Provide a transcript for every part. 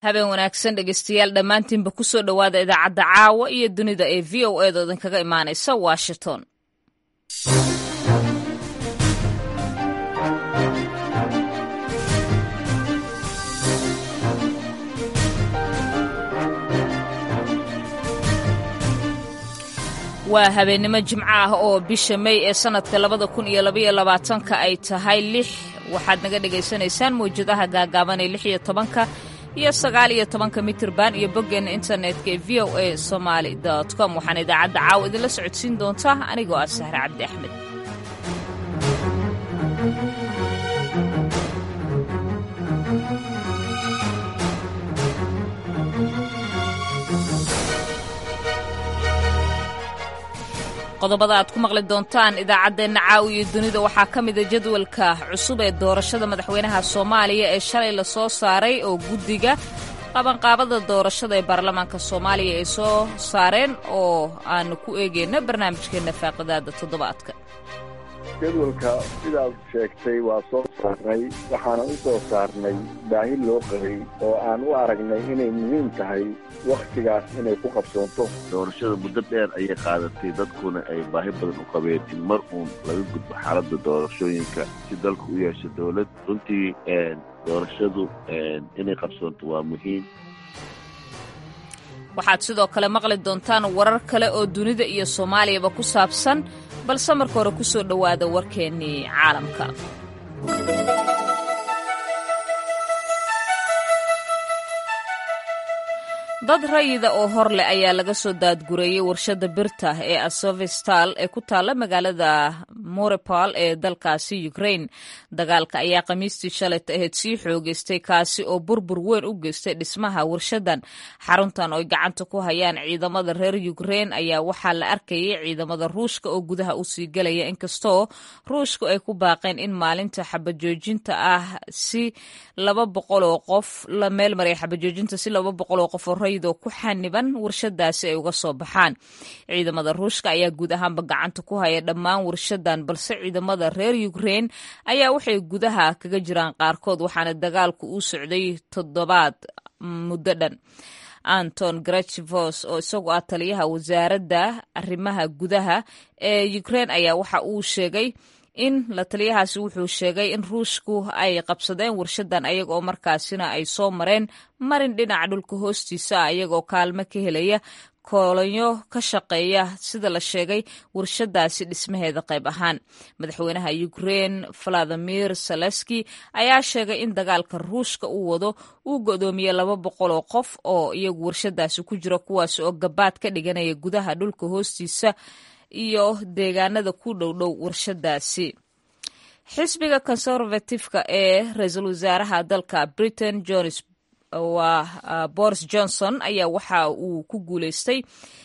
habeen wanaagsan dhegeystayaal dhammaantiinba ku soo dhowaada idaacadda caawa iyo dunida ee v o eeda idinkaga imaanaysa washington waa habeennimo jimco ah oo bisha mey ee sannadka labada kun iyo labaiyo labaatanka ay tahay lix waxaad naga dhagaysanaysaan mawjadaha gaagaaban ee lix iyo tobanka iyo sagaal iyo tobanka mitirban iyo boggeenna internetka ee v o a somaali com waxaana idaacadda caawa idinla socodsiin doontaa anigoo ah sahre cabdi axmed qodobada aad ku maqli doontaan idaacaddeenna caawi iyo dunida waxaa ka mida jadwalka cusub ee doorashada madaxweynaha soomaaliya ee shalay la soo saaray oo guddiga qabanqaabada doorashada ee baarlamaanka soomaaliya ay soo saareen oo aanu ku eegeyna barnaamijkeenna faaqidaada toddobaadka jadwalka sidaad sheegtay waa soo saarnay waxaana u soo saarnay baahi loo qabay oo aan u aragnay inay muhiim tahay wakhtigaas inay ku qabsoonto doorashada muddo dheer ayay qaadatay dadkuna ay baahi badan u qabeen in mar uun laga gudbo xaaladda doorashooyinka si dalku u yeesho dowlad runtii doorashadu inay qabsoonto waa muhiim waxaad sidoo kale maqli doontaan warar kale oo dunida iyo soomaaliyaba ku saabsan balse marka hore ku soo dhowaada warkeennii caalamka dad rayida oo hor leh ayaa laga soo daadgureeyey warshadda birta ee asovestal ee ku taalla magaalada morepal ee dalkaasi ukraine dagaalka ayaa khamiistii shalayta ahayd sii xoogeystay kaasi oo burbur weyn u geystay dhismaha warshadan xaruntan ooy gacanta ku hayaan ciidamada reer ukraine ayaa waxaa la arkayay ciidamada ruushka oo gudaha usii gelaya inkastoo ruushku ay ku baaqeen in maalinta xabajoojinta ah si laba boqoloo qof la meelmaray xabajoojinta si laba boqoloo qof oo oo ku xaniban warshadaasi ay uga soo baxaan ciidamada ruushka ayaa guud ahaanba gacanta ku haya dhammaan warshadan balse ciidamada reer ukraine ayaa waxay gudaha kaga jiraan qaarkood waxaana dagaalku uu socday toddobaad muddo dhan anton grachivos oo isagu ah taliyaha wasaaradda arrimaha gudaha ee ukraine ayaa waxa uu sheegay in la taliyahaasi wuxuu sheegay in ruushku ay qabsadeen warshadan ayaga oo markaasina ay soo mareen marin dhinaca dhulka hoostiisa ah ayagaoo kaalmo ka helaya koolonyo ka shaqeeya sida la sheegay warshadaasi dhismaheeda qayb ahaan madaxweynaha ukraine valadimir saleski ayaa sheegay in dagaalka ruushka uu wado uu go'doomiyey laba boqol oo qof oo iyagu warshadaasi ku jira kuwaas oo gabaad ka dhiganaya gudaha dhulka hoostiisa iyo deegaanada ku dhowdhow warshadaasi xisbiga conservatifeka ee ra-iisul wasaaraha dalka britain jones waa boris johnson ayaa waxa uu ku guuleystay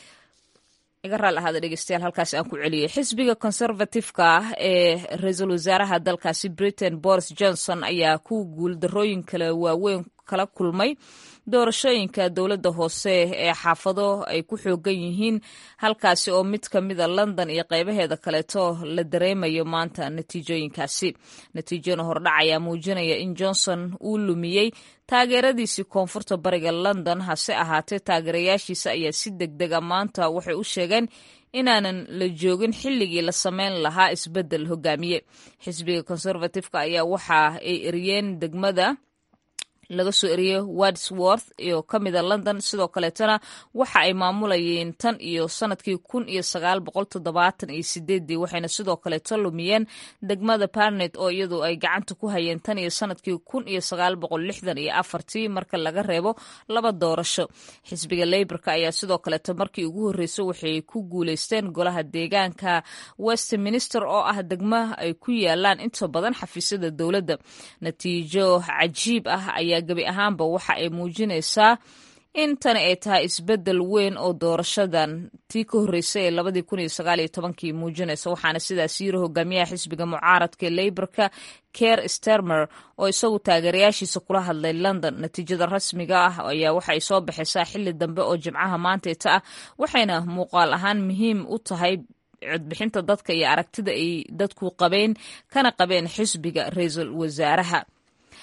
iga raal ahaada dhegeystayaal halkaas aan ku celiyey xisbiga conservatifeka ah ee ra-iisul wasaaraha dalkaasi britain boris johnson ayaa ku guuldarooyin kale waaweyn kala kulmay doorashooyinka dowladda hoose ee xaafado ay ku xoogan yihiin halkaasi oo mid ka mida london iyo qaybaheeda kaleeto la dareemayo maanta natiijooyinkaasi natiijona hordhac ayaa muujinaya in johnson uu lumiyey taageeradiisii koonfurta bariga london hase ahaatee taageerayaashiisa ayaa si deg dega maanta waxay u sheegeen inaanan la joogin xilligii la sameyn lahaa isbeddel hogaamiye xisbiga conservatifeka ayaa waxa ay eriyeen degmada laga soo eriyey wadsworth iyo ka mida london sidoo kaleetana waxa ay maamulayeen tan iyo sanadkii kun iyo sagaal boqol toddobaatan iyo sideedii waxayna sidoo kaleeto lumiyeen degmada barnet oo iyadu ay gacanta ku hayeen tan iyo sanadkii kun iyo sagaal boqol lixdan iyo afartii marka laga reebo laba doorasho xisbiga leyborka ayaa sidoo kaleeto markii ugu horreysay waxay ku guuleysteen golaha deegaanka westminster oo ah degmo ay ku yaalaan inta badan xafiisyada dowladda natiijo cajiib ah ayaa gebi ahaanba waxa ay muujinaysaa in tani ay tahay isbeddel weyn oo doorashadan tii ka horreysay ee labadii kun iyo sagaal iyo tobankii muujinaysa waxaana sidaas yiri hogaamiyaha xisbiga mucaaradka ee leyborka ker stermer oo isagu taageerayaashiisa kula hadlay london natiijada rasmiga ah ayaa waxay soo baxaysaa xilli dambe oo jimcaha maanteeta ah waxayna muuqaal ahaan muhiim u tahay codbixinta dadka iyo aragtida ay dadku qabeen kana qabeen xisbiga ra-iisul wasaaraha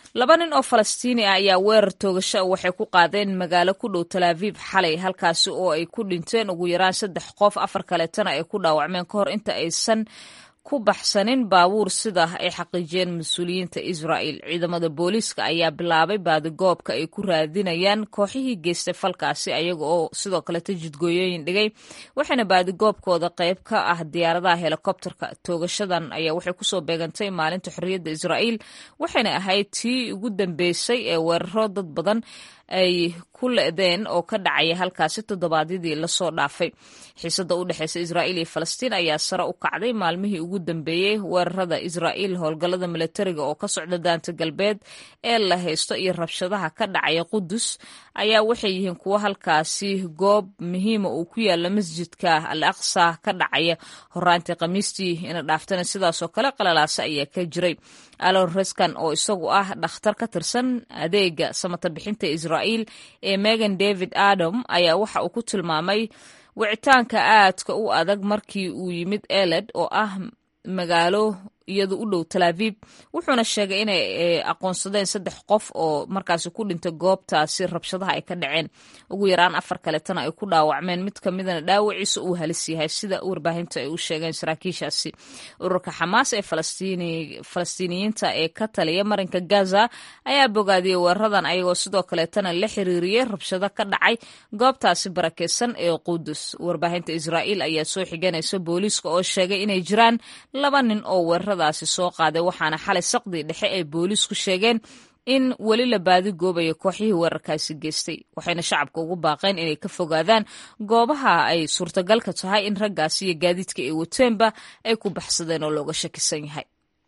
laba nin oo falastiini ah ayaa weerar toogasho waxay ku qaadeen magaalo ku dhow talaaviib xalay halkaasi oo ay ku dhinteen ugu yaraan saddex qof afar kaleetana ay ku dhaawacmeen ka hor inta aysan ku baxsanin baabuur sida ay xaqiijiyeen mas-uuliyiinta israa'il ciidamada booliiska ayaa bilaabay baadigoobka ay ku raadinayaan kooxihii geystay falkaasi ayaga oo sidoo kaleta jidgooyooyin dhigay waxayna baadigoobkooda qayb ka ah diyaaradaha helikobterka toogashadan ayaa waxay kusoo beegantay maalinta xorriyadda israa'iil waxayna ahayd tii ugu dambeysay ee weeraro dad badan ay ku le'deen oo ka dhacaya halkaasi toddobaadyadii lasoo dhaafay xiisada u dhexeysa israa'iil iyo falastiin ayaa sare u kacday maalmihii ugu dambeeyey weerarada israa'iil howlgallada milatariga oo ka socda daanta galbeed ee la haysto iyo rabshadaha ka dhacaya qudus ayaa waxay yihiin kuwo halkaasi goob muhiima uu ku yaala masjidka al aqsa ka dhacaya horaantii khamiistii ina dhaaftana sidaasoo kale qalalaasa ayaa ka jiray alon reskan oo isagu ah dhakhtar ka tirsan adeega samata bixinta israa'iil ee megan david adam ayaa waxa uu ku tilmaamay wicitaanka aadka u adag markii uu yimid eled oo ah magaalo iyadu u dhow talaaviib wuxuuna sheegay inay aqoonsadeen saddex qof oo markaasi ku dhintay goobtaasi rabshadaha ay ka dhaceen ugu yaraan afar kaletana ay ku dhaawacmeen mid ka midana dhaawaciisa uu halis yahay sida warbaahinta ay u sheegeen saraakiishaasi ururka xamaas ee falastiiniyiinta ee ka taliya marinka gaza ayaa bogaadiyey weeraradan ayagoo sidoo kaleetana la xiriiriyey rabshado ka dhacay goobtaasi barakeysan ee qudus warbaahinta israa'iil ayaa soo xiganaysa booliiska oo sheegay inay jiraan laba nin oo weeraradaasi soo qaaday waxaana xalay saqdii dhexe ay booliisku sheegeen in weli la baadi goobayo kooxihii weerarkaasi geystay waxayna shacabka ugu baaqeen inay ka fogaadaan goobaha ay suurtagalka tahay in raggaasi iyo gaadiidka ay wateenba ay ku baxsadeen oo looga shakisan yahay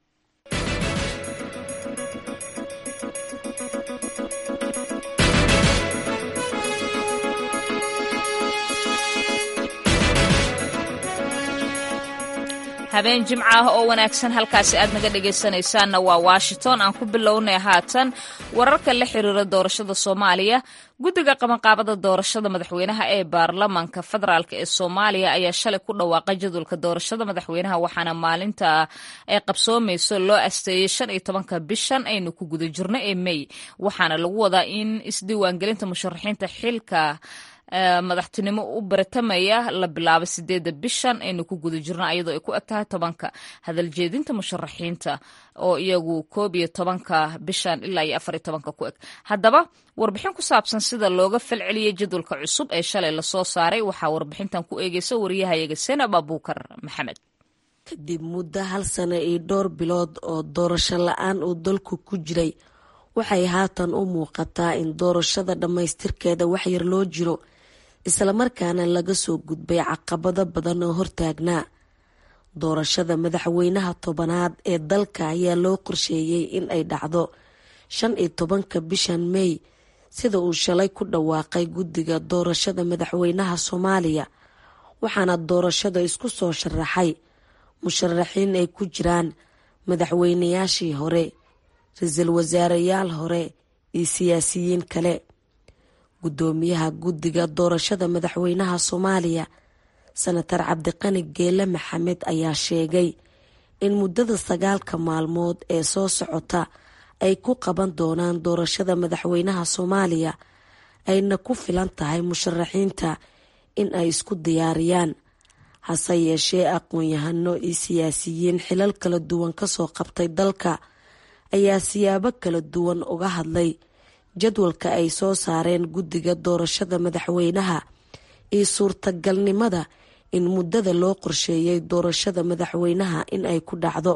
habeen jimco ah oo wanaagsan halkaasi aad naga dhegaysanaysaanna waa washington aan ku bilownay haatan wararka la xiriira doorashada soomaaliya guddiga qabanqaabada doorashada madaxweynaha ee baarlamaanka federaalk ee soomaaliya ayaa shalay ku dhawaaqay jadwalka doorashada madaxweynaha waxaana maalinta ay qabsoomayso loo asteeyey shan iyo tobanka bishan aynu ku guda jirno ee mey waxaana lagu wadaa in isdiiwaangelinta musharaxiinta xilka madaxtinimo u baratamaya la bilaabo sideedda bishan aynu ku guda jirno ayadoo ay ku eg tahay tobanka hadaljeedinta musharaxiinta oo iyagu koob iyo tobanka bishan ilaa iyo afar iyo tobanka ku eg haddaba warbixin ku saabsan sida looga falceliyey jadwalka cusub ee shalay lasoo saaray waxaa warbixintan ku eegeysa wariyahayaga senab abuukar maxamed kadib muddo hal sano iyo dhowr bilood oo doorasho la-aan uu dalku ku jiray waxay haatan u muuqataa in doorashada dhammaystirkeeda waxyar loo jiro islamarkaana laga soo gudbay caqabado badan oo hortaagnaa doorashada madaxweynaha tobanaad ee dalka ayaa loo qorsheeyey in ay dhacdo shan iyo tobanka bishan mey sida uu shalay ku dhawaaqay guddiga doorashada madaxweynaha soomaaliya waxaana doorashada isku soo sharaxay musharaxiin ay ku jiraan madaxweynayaashii hore ra-iisul wasaareyaal hore iyo siyaasiyiin kale guddoomiyaha guddiga doorashada madaxweynaha soomaaliya senatar cabdiqani geele maxamed ayaa sheegay in muddada sagaalka maalmood ee soo socota ay ku qaban doonaan doorashada madaxweynaha soomaaliya ayna ku filan tahay musharaxiinta in ay isku diyaariyaan hase yeeshee aqoon-yahano iyo siyaasiyiin xilal kala duwan kasoo qabtay dalka ayaa siyaabo kala duwan uga hadlay jadwalka ay soo saareen guddiga doorashada madaxweynaha iyo suurtagalnimada in muddada loo qorsheeyay doorashada madaxweynaha in ay ku dhacdo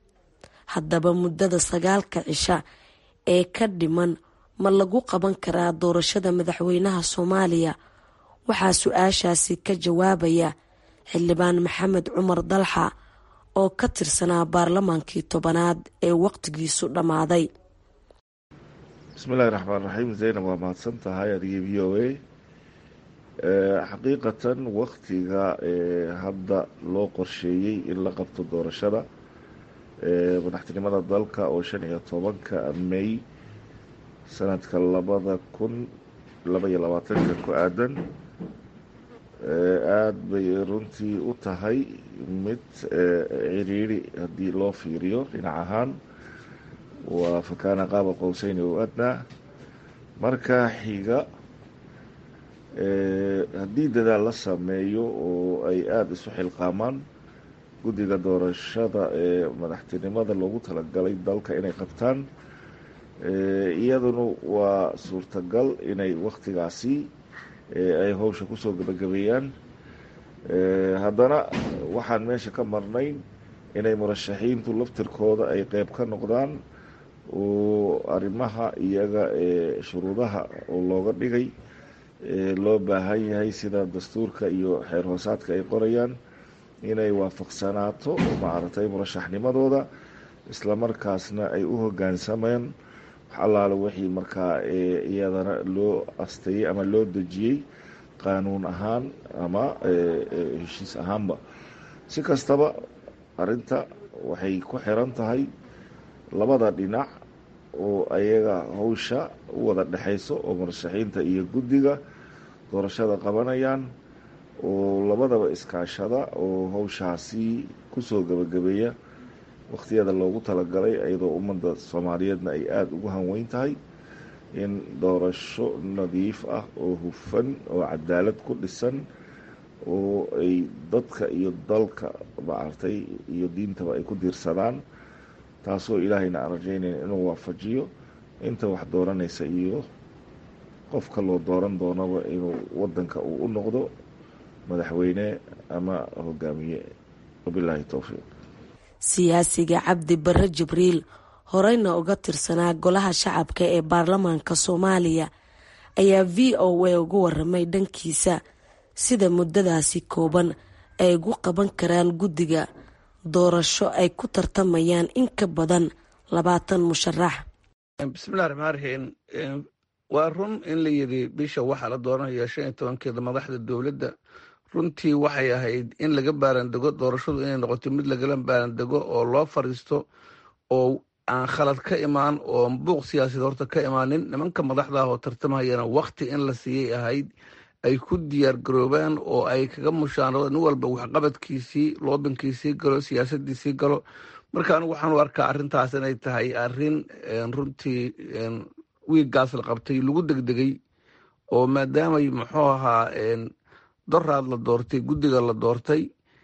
haddaba muddada sagaalka cisha ee ka dhiman ma lagu qaban karaa doorashada madaxweynaha soomaaliya waxaa su-aashaasi ka jawaabaya xildhibaan maxamed cumar dalxa oo ka tirsanaa baarlamaankii tobanaad ee waqtigiisu dhammaaday bismillahi raxmaan raxiim zaynab waa mahadsan tahay adigii v o a xaqiiqatan waktiga hadda loo qorsheeyey in la qabto doorashada madaxtinimada dalka oo shan iyo tobanka may sanadka labada kun laba iyo labaatanka ku aadan aada bay runtii u tahay mid ciriiri haddii loo fiiriyo dhinac ahaan waa fakaana qaaba qowseyni o adnaa marka xiga haddii dadaal la sameeyo oo ay aada isu xilqaamaan guddiga doorashada ee madaxtinimada loogu talagalay dalka inay qabtaan iyaduna waa suurtagal inay waktigaasi ay howsha kusoo gabagabeeyaan haddana waxaan meesha ka marnayn inay murashaxiintu laftirkooda ay qeyb ka noqdaan oo arrimaha iyaga ee shuruudaha oo looga dhigay loo baahan yahay sida dastuurka iyo xeer hoosaadka ay qorayaan inay waafaqsanaato maaragtay murashaxnimadooda islamarkaasna ay u hogaansamaan wax allaale wixii markaa iyadana loo asteeyey ama loo dejiyey qaanuun ahaan ama heshiis ahaanba si kastaba arrinta waxay ku xiran tahay labada dhinac oo ayaga howsha u wada dhexayso oo murashaxiinta iyo guddiga doorashada qabanayaan oo labadaba iskaashada oo howshaasi kusoo gabagabeeya wakhtiyada loogu talagalay iyadoo ummadda soomaaliyeedna ay aada ugu hanweyn tahay in doorasho nadiif ah oo hufan oo cadaalad ku dhisan oo ay dadka iyo dalka maaragtay iyo diintaba ay ku diirsadaan taasoo ilaahayna aan rajaynayn inuu waafajiyo inta wax dooranaysa iyo qofka loo dooran doonaba inuu wadanka uu u noqdo madaxweyne ama hogaamiye wabilaahi towfiiq siyaasiga cabdi bare jibriil horeyna uga tirsanaa golaha shacabka ee baarlamaanka soomaaliya ayaa v o a uga waramay dhankiisa sida muddadaasi kooban ay ugu qaban karaan guddiga doorasho ay ku tartamayaan in ka badan labaatan musharax bismillahi raxmaan raxiim waa run in la yidhi bisha waxaa la dooranaya shan iyo tobankeeda madaxda dowladda runtii waxay ahayd in laga baarandego doorashadu inay noqoto mid lagala baarandego oo loo fariisto oo aan khalad ka imaan oo buuq siyaasadeed horta ka imaanin nimanka madaxda ah oo tartamahayana wakti in la siiyey ahayd ay ku diyaar garoobaan oo ay kaga mushaanado nin walba waxqabadkiisii loobinkiisii galo siyaasadiisii galo marka anigu waxaan u arkaa arrintaas inay tahay arrin runtii wiiggaas la qabtay lagu degdegay oo maadaamay muxuu ahaa doraad la doortay guddiga la doortay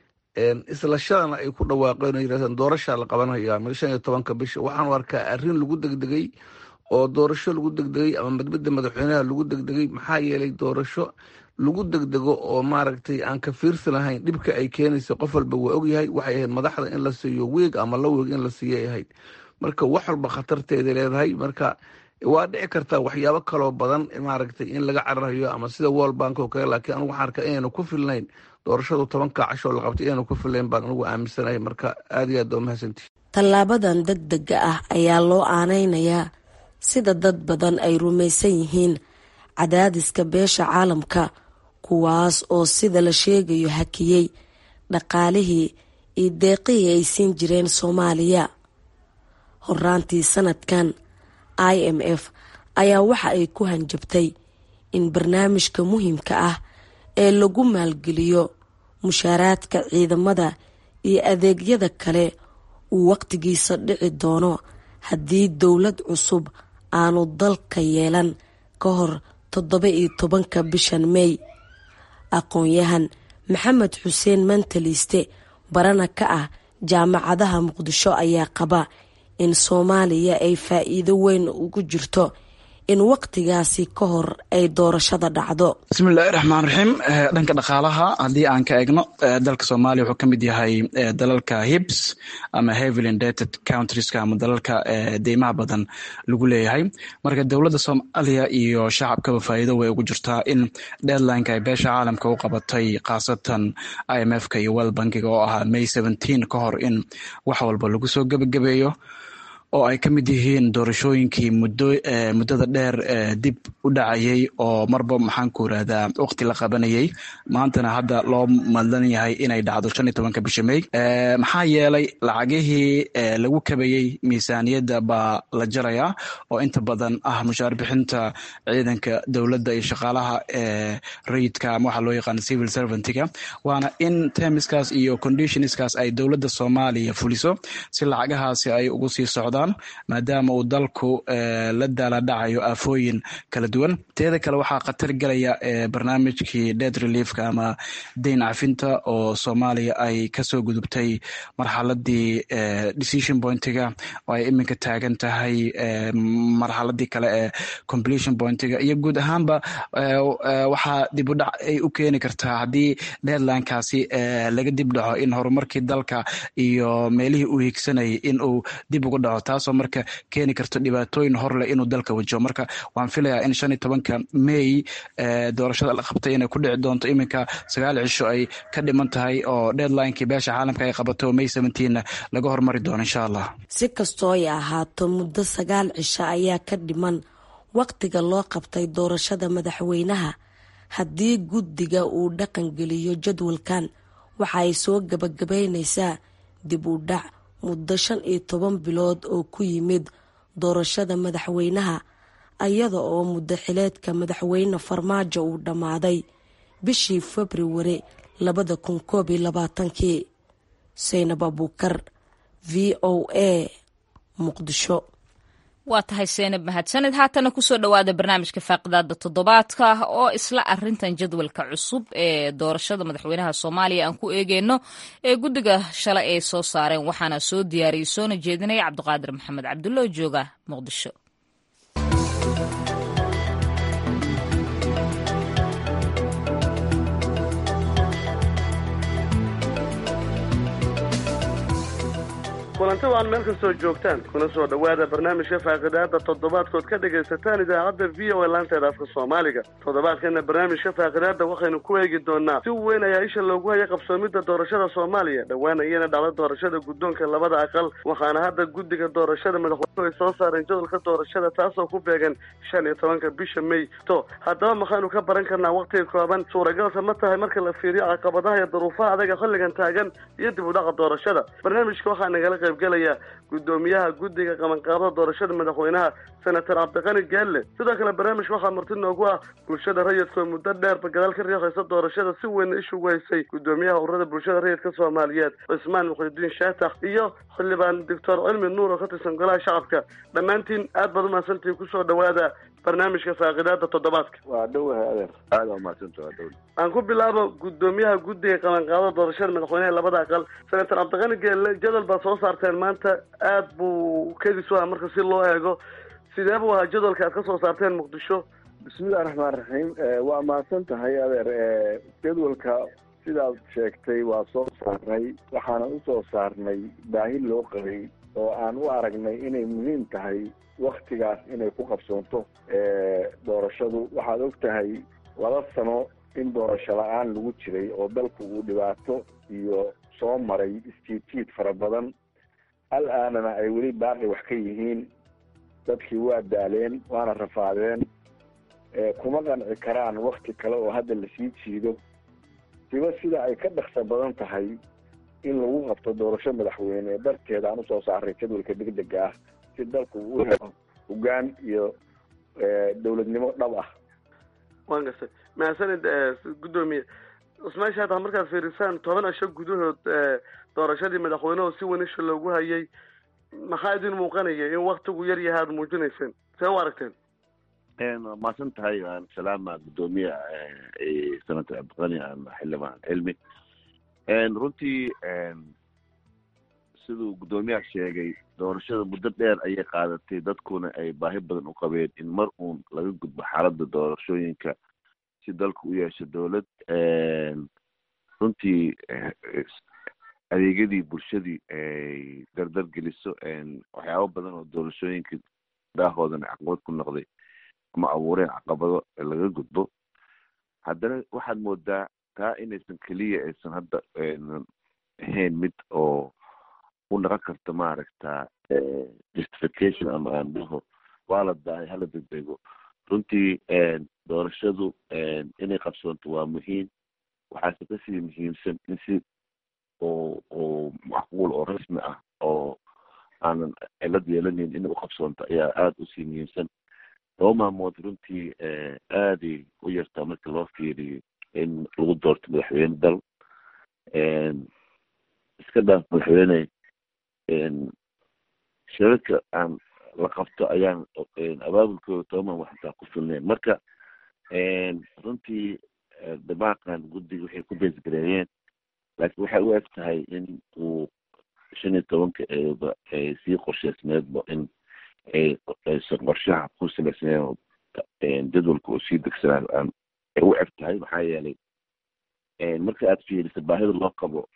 isla shadana ay ku dhawaaqeen oo yirahdeen doorashaa la qabanaya shan iyo tobanka bisha waxaan u arkaa arrin lagu degdegay oo doorasho lagu degdegay ama madbadda madaxweynaha lagu degdegay maxaa yeelay doorasho lagu degdego oo maaragtay aan ka fiirsi lahayn dhibka ay keenaysa qof walba waa ogyahay waxay ahayd madaxda in la siiyo weeg ama la weeg in la siiyay ahayd marka wax walba khatarteeda leedahay marka waa dhici kartaa waxyaabo kaloo badan maaragtay in laga cararayo ama sida world bank oo kale laakiin anigu waxaan arkaa inaynu ku filnayn doorashadu tobanka cashoo la qabtay inaynu ku filnayn baan anigu aaminsanahay marka aada iyo aad waa mahadsantihi tallaabadan degdega ah ayaa loo aaneynayaa sida dad badan ay rumaysan yihiin cadaadiska beesha caalamka kuwaas oo sida la sheegayo hakiyey dhaqaalihii iyo deeqihii ay siin jireen soomaaliya horaantii sanadkan i m f ayaa waxa ay ku hanjabtay in barnaamijka muhiimka ah ee lagu maalgeliyo mushaaraadka ciidamada iyo adeegyada kale uu waqtigiisa dhici doono haddii dowlad cusub aanu dalka yeelan ka hor toddoba iyo tobanka bishan mey aqoon-yahan maxamed xuseen mantaliiste barana ka ah jaamacadaha muqdisho ayaa qaba in soomaaliya ay faa-iido weyn ugu jirto in waqtigaasi ka hor ay doorashada dhacdo bismillahi raxmaan raxiim dhanka dhaqaalaha haddii aan ka eegno dalka soomaaliya wuxuu ka mid yahay dalalka hibs ama heavily indated countrieska ama dalalka deymaha badan lagu leeyahay marka dowladda soomaaliya iyo shacabkaba faa'iido way ugu jirtaa in deadlineka ay beesha caalamka u qabatay khaasatan i m f ka iyo world bankiga oo ahaa may seventeen ka hor in wax walba lagu soo gebagabeeyo oo ay ka mid yihiin doorashooyinkii muddada dheer dib u dhacayay oo marba maxaan ku irahdaa waqti la qabanayay maantana hadda loo madlan yahay inay dhacdo shan iyo tobanka bisha mey maxaa yeelay lacagihii lagu kabayey miisaaniyadda baa la jarayaa oo inta badan ah mushaar bixinta ciidanka dowladda iyo shaqaalaha rayidka ama waxaa loo yaqaana civil servantiga waana in termiskaas iyo conditionskaas ay dowladda soomaaliya fuliso si lacagahaasi ay ugu sii socdaan qabaan maadaama uu dalku la daaladhacayo aafooyin kala duwan teeda kale waxaa khatar gelaya barnaamijkii dead reliefka ama dayn cafinta oo soomaaliya ay kasoo gudubtay marxaladii decision pointiga oo ay iminka taagan tahay marxaladii kale ee completion pointiga iyo guud ahaanba waxaa dib u dhac ay u keeni kartaa haddii deadlinekaasi laga dib dhaco in horumarkii dalka iyo meelihii uu higsanayay in uu dib ugu dhaco taasoo marka keeni karto dhibaatooyin horleh inuu dalka wajaho marka waan filayaa in shan iyo tobanka may doorashada la qabtay inay ku dhici doonto iminka sagaal cisho ay ka dhiman tahay oo deadlinekii beesha caalamka ay qabato may seventeenna laga hormari doono insha allah si kastoo ay ahaato muddo sagaal cisho ayaa ka dhiman waqtiga loo qabtay doorashada madaxweynaha haddii guddiga uu dhaqan geliyo jadwalkan waxa ay soo gabagabaynaysaa dib u dhac muddo shan iyo toban bilood oo ku yimid doorashada madaxweynaha iyada oo muddo xileedka madaxweyne farmaajo uu dhammaaday bishii februari labada kun koob iyo labaatankii saynab abuukar v o a muqdisho waa tahay seenab mahadsanid haatana kusoo dhowaada barnaamijka faaqidaada toddobaadka oo isla arintan jadwalka cusub ee doorashada madaxweynaha soomaaliya aan ku eegeyno ee guddiga shalay ay soo saareen waxaana soo diyaariyey soona jeedinaya cabdiqaadir maxamed cabdulla oo jooga muqdisho kulanti waan meel kastoo joogtaan kuna soo dhowaada barnaamijka faaqidaada toddobaadkood ka dhagaysataan idaacadda v o a laanteeda afka soomaaliga toddobaadkana barnaamijka faaqidaada waxaynu ku eegi doonaa si weyn ayaa isha loogu haya qabsoomidda doorashada soomaaliya dhowaan ayana dhacda doorashada guddoonka labada aqal waxaana hadda guddiga doorashada madaxweynuhu ay soo saareen jadwalka doorashada taasoo ku beegan shan iyo tobanka bisha may to haddaba maxaynu ka baran karnaa waqtiga kooban suuragalka ma tahay marka la fiiriyo caqabadaha iyo duruufaha adaga xilligan taagan iyo dib u dhaca doorashada barnaamijka waxaa nagala qaybgalaya guddoomiyaha guddiga qabanqaabada doorashada madaxweynaha senator cabdiqani gaalle sidoo kale barnaamij waxaa marti noogu ah bulshada rayidka oo muddo dheerba gadaal ka riixaysa doorashada si weynna ishugu haysay guddoomiyaha ururada bulshada rayidka soomaaliyeed cismaan muqdidiin shaatax iyo xildhibaan doctor cilmi nuur oo ka tirsan golaha shacabka dhammaantiin aad baad umahadsantihiin kusoo dhowaada barnaamijka faaqidaada toddobaadka waa dhowahay adeer aada waa mahadsanta waa dhowl aan ku bilaabo guddoomiyaha guddiga qabanqaabada doorashada madaxweynaha labada aqal senator cabdiqani geelle jadwal baad soo saarteen maanta aad buu kedis u ah marka si loo eego sidee buu ahaa jadwalka aad ka soo saarteen muqdisho bismillahi raxmaan raxiim waa mahadsan tahay adeer jadwalka sidaad sheegtay waa soo saarnay waxaana usoo saarnay baahi loo qabay oo aan u aragnay inay muhiim tahay waktigaas inay ku qabsoonto doorashadu waxaad og tahay laba sano in doorasho la-aan lagu jiray oo dalku uu dhibaato iyo soo maray istiitiid fara badan al aanana ay weli baaqi wax ka yihiin dadkii waa daaleen waana rafaadeen kuma qanci karaan wakti kale oo hadda lasii jiido siba sida ay ka dhaqso badan tahay in lagu qabto doorasho madaxweyne darteeda aan usoo saaray jadwalka degdega ah si dalku uu helo hogaan iyo dowladnimo dhab ah waan gartay mahadsanid guddoomiye cusmaan shaatax markaad fiirisaan toban asho gudahood doorashadii madaxweyneho si weyn isha loogu hayay maxaa idin muuqanaya in waktigu yar yahay aada muujinayseen see u aragteen waa mahadsan tahay aan salaama guddoomiya senator cabdiqani aan xildhibaan cilmi runtii siduu guddoomiyaha sheegay doorashada muddo dheer ayay qaadatay dadkuna ay baahi badan u qabeen in mar uun laga gudbo xaaladda doorashooyinka si dalku u yeesho dowlad runtii adeegyadii bulshadii ay dardar geliso waxyaabo badan oo doorashooyinka daahoodana caqabad ku noqday ama abuureen caqabado laga gudbo haddana waxaad moodaa taa inaysan keliya aysan hadda ahayn mid oo u dhaqan karta maaragta justification ama aan dhaho waa la dahay hala degdego runtii doorashadu inay qabsoonto waa muhiim waxaase kasii muhiimsan in si oo oo macquul oo rasmi ah oo aanan cilad yeelanayn inay uqabsoonto ayaa aada usii muhiimsan laba maamood runtii aaday u yartaa marka loo fiiriyo in lagu doorto madaxweyne dal iska dhaaf madaxweyne shirarka aan la qabto ayaan abaabulkooda tobaman wax intaa ku filnayn marka runtii dabaaqan guddiga waxay ku beesgareeyeen laakiin waxay u eg tahay in uu shan iyo tobanka eeba ay sii qorsheysneedba in ay aysan qorshaha ku salaysneen jadwalka oo sii degsanaayo aan ay u eg tahay maxaa yeelay marka aad fiiriso baahida loo qabo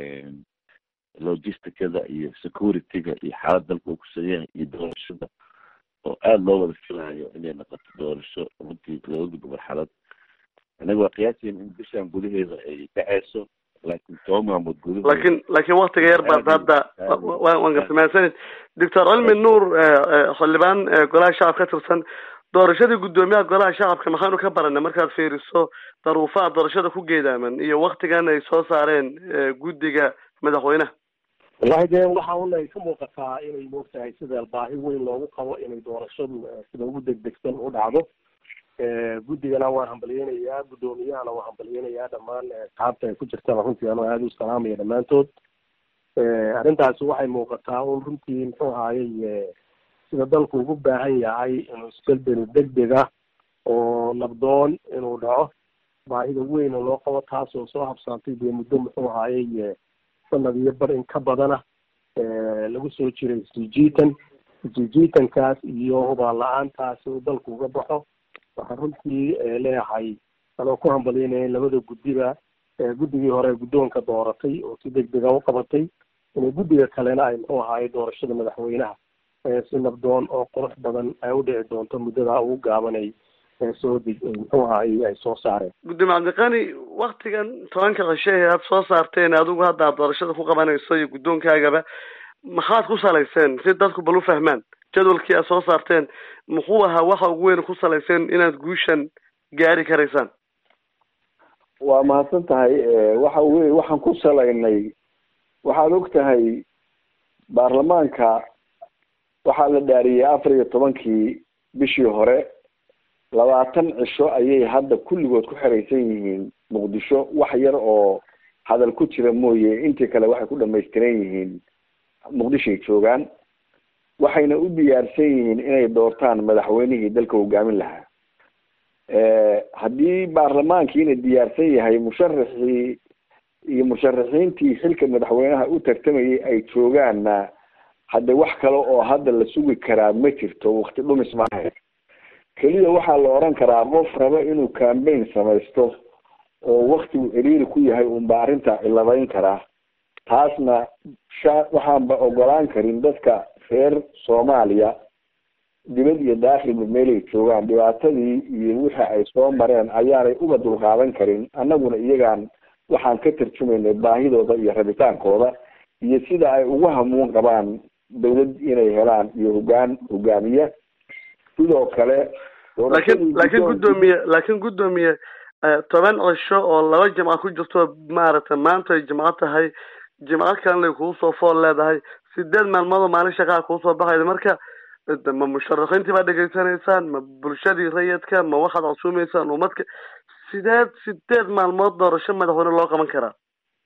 logisticada iyo securityga iyo xaalad dalka uu kusan yahay iyo doorashada oo aada loo wada filayo inay noqoto doorasho runtii looga gudbo marxalad anaga waa qiyaasiin in bishan gudaheeda ay dhaceyso laakiin toba maamood gudahood laakiin laakiin waktiga yar baad hadda waan garta mahadsanid doctor cilmi nuur xildhibaan golaha shacabka ka tirsan doorashadii guddoomiyaha golaha shacabka maxaanu ka baranay markaad fiiriso daruufaha doorashada ku geedaaman iyo waktigan ay soo saareen guddiga madaxweynaha wallahi dee waxa un ay ka muuqataa inay moogtahay sida baahi weyn loogu qabo inay doorashadu sida ugu degdegsan u dhacdo guddigana waan hambalyeynayaa guddoomiyahana waan hambalyeynayaa dhammaan asxaabta ay ku jirtana runtii anoo aada u salaamaya dhammaantood arrintaasi waxay muuqataa un runtii muxuu ahaayey sida dalku ugu baahan yahay inuu isbelbeli degdeg ah oo nabdoon inuu dhaco baahida weyna loo qabo taas oo soo habsaantay dee muddo muxuu ahaayey sanad iyo bar in ka badana lagu soo jiray isjiitan isjiitankaas iyo hubaan la-aantaasi uu dalku uga baxo waxaan runtii leeyahay anoo ku hambalyeynaya labada guddiba guddigii hore guddoonka dooratay oo si degdega u qabatay inay guddiga kalena ay muxuu ahaayey doorashada madaxweynaha si nabdoon oo qurux badan ay u dhici doonto muddadaa ugu gaabanay soo muxuu ahaayey ay soo saareen gudoomiye cabdiqani waktigan tobanka cishe ee aada soo saarteen adigu hadda aad doorashada ku qabanayso iyo guddoonkaagaba maxaad ku salayseen si dadku bal u fahmaan jadwalkii aad soo saarteen muxuu ahaa waxa ugu weyn ku salayseen inaad guushan gaari karaysaan waa mahadsan tahay waxa wey waxaan ku salaynay waxaad og tahay baarlamaanka waxaa la dhaariyey afar iyo tobankii bishii hore labaatan cisho ayay hadda kulligood ku xeraysan yihiin muqdisho wax yar oo hadal ku jira mooye intii kale waxay ku dhamaystiran yihiin muqdishoay joogaan waxayna u diyaarsan yihiin inay doortaan madaxweynihii dalka hogaamin lahaa haddii baarlamaankiina diyaarsan yahay musharaxii iyo musharaxiintii xilka madaxweynaha u tartamayay ay joogaanna hadde wax kale oo hadda la sugi karaa ma jirto wakti dhumis maaha keliya waxaa la odhan karaa qof raba inuu cambaign samaysto oo waktigu ciriiri ku yahay unba arrintaa ciladeyn karaa taasna sha waxaanba ogolaan karin dadka reer soomaaliya dibad iyo daakhilba meelay joogaan dhibaatadii iyo wixii ay soo mareen ayaanay uba dulqaadan karin annaguna iyagaan waxaan ka tarjumaynay baahidooda iyo rabitaankooda iyo sida ay ugu hamuun qabaan dawlad inay helaan iyo hogaan hogaamiye sidoo kale laakiin laakiin guddoomiye laakiin guddoomiye toban cisho oo laba jimca ku jirto maaragtay maanta ay jimco tahay jimco kalena ay kugu soo fool leedahay sideed maalmood oo maalin shaqaa kuu soo baxayda marka ma musharaxiintii baa dhegaysanaysaan ma bulshadii rayidka ma waxaad casuumaysaan umadka sideed sideed maalmood doorasho madaxweyne loo qaban karaa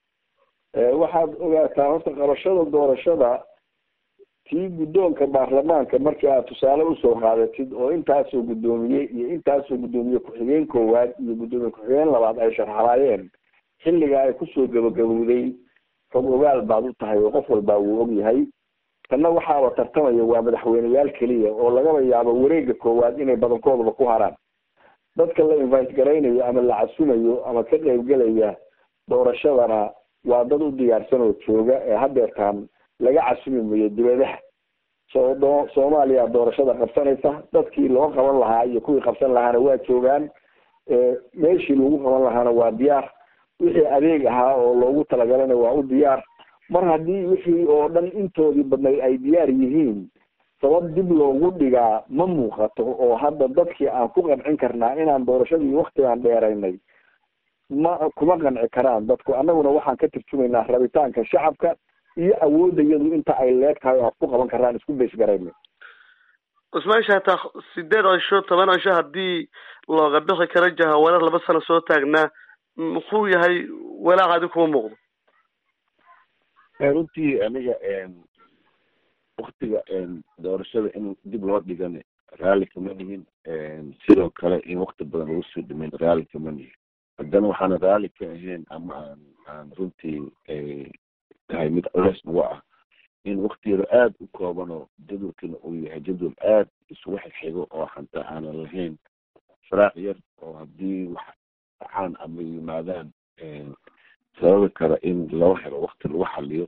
waxaad ogaataa horta qabashada doorashada tii guddoonka baarlamaanka markii aad tusaale usoo qaadatid oo intaasoo guddoomiye iyo intaasoo guddoomiye ku-xigeen koowaad iyo guddoomiye ku-xigeen labaad ay sharxalaayeen xilliga ay kusoo gabagabowday xog ogaal baad u tahay oo qof walbaa wuu og yahay tanna waxaaba tartamaya waa madaxweyneyaal keliya oo lagaba yaabo wareega koowaad inay badankoodaba ku haraan dadka la invite garaynayo ama la casumayo ama ka qaybgelaya doorashadana waa dad u diyaarsan oo jooga ee hadeertaan laga casumi mayo dibadaha soo soomaaliya doorashada qabsanaysa dadkii loo qaban lahaa iyo kuwii qabsan lahaana waa joogaan meeshii lagu qaban lahaana waa diyaar wixii adeeg ahaa oo loogu talagalana waa u diyaar mar haddii wixii oo dhan intoodii badnayd ay diyaar yihiin sabab dib loogu dhigaa ma muuqato oo hadda dadkii aan ku qancin karnaa inaan doorashadii waktigaan dheeraynay ma kuma qanci karaan dadku annaguna waxaan ka tarjumaynaa rabitaanka shacabka iyo awoodda iyadu inta ay leeg tahay oo aan ku qaban karaan isku baysgarayna cusmaan hataa sideed cisho toban cisho haddii looga bixi karo jahawarar laba sano soo taagnaa muxuu yahay walaac adi kuma muuqdo runtii aniga waktiga doorashada in dib loo dhigana raalli kama nihin sidoo kale in wakti badan lagu soo dhimayn raalli kama nihin haddana waxaana raalli ka ahayn ama aan aan runtii tahay mid culeys nagu ah in waktigeeda aada u koobanoo jadwalkina uu yahay jadwal aada isugu xigxigo oo xataa aanan lahayn faraaq yar oo haddii wax dhacaan ama yimaadaan sababi kara in loo helo wakti lagu xaliyo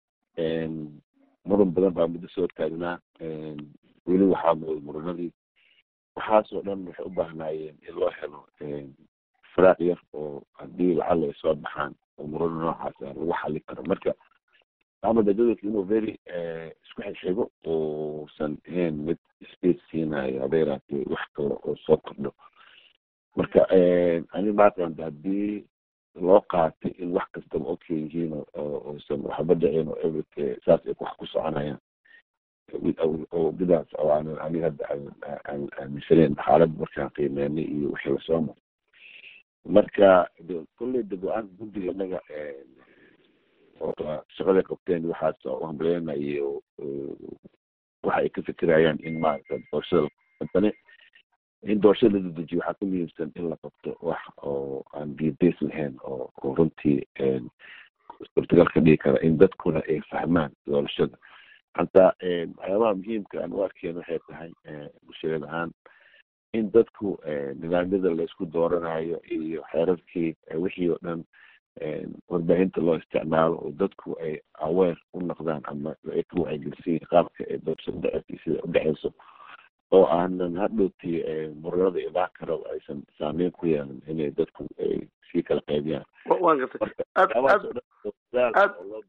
muran badan baa muddo soo taagnaa weli waxaa mooday muranadii waxaasoo dhan waxay u baahnaayeen in loo helo faraaq yar oo haddii lacala ay soo baxaan oo murano noocaas ah lagu xali karo marka amada jadwalka inuu very isku xigxigo uusan ahayn mid space siinayo haba yaraatee wax kale oo soo kordho marka ani maaqanta haddii loo qaatay in wax kastaba okay yihiin oosan waxba dhicin oo every saas ay wax ku soconayaan oo bidaas oo aanan aniga hadda aan aaminsaneyn xaaladda markaan qiimeynay iyo wixii lasoo maray marka kolley de go-aanka guddiga inaga shaqaday qabteen waxaas u hambaleynayo waxa ay ka fikirayaan in maarata doorashada dane in doorashada la dedejiyo waxaa ka muhiimsan in la qabto wax oo aan biyadeys lahayn oo oo runtii suurtagal ka dhigi kara in dadkuna ay fahmaan doorashada hataa waxyaabaha muhiimka aan u arkeen waxay tahay bulshada ahaan in dadku nidaamyada laysku dooranayo iyo xeerarkii wixii oo dhan warbaahinta loo isticmaalo oo dadku ay aweer u noqdaan ama ay ka wacyigelisiin qaabka ay doorashada dhaceysa sida udhexeyso oo aanan hadhowti muranada imaan karo aysan saameyn ku yeelan inay dadku ay sii kala qaybiyaan waan gartay aad aad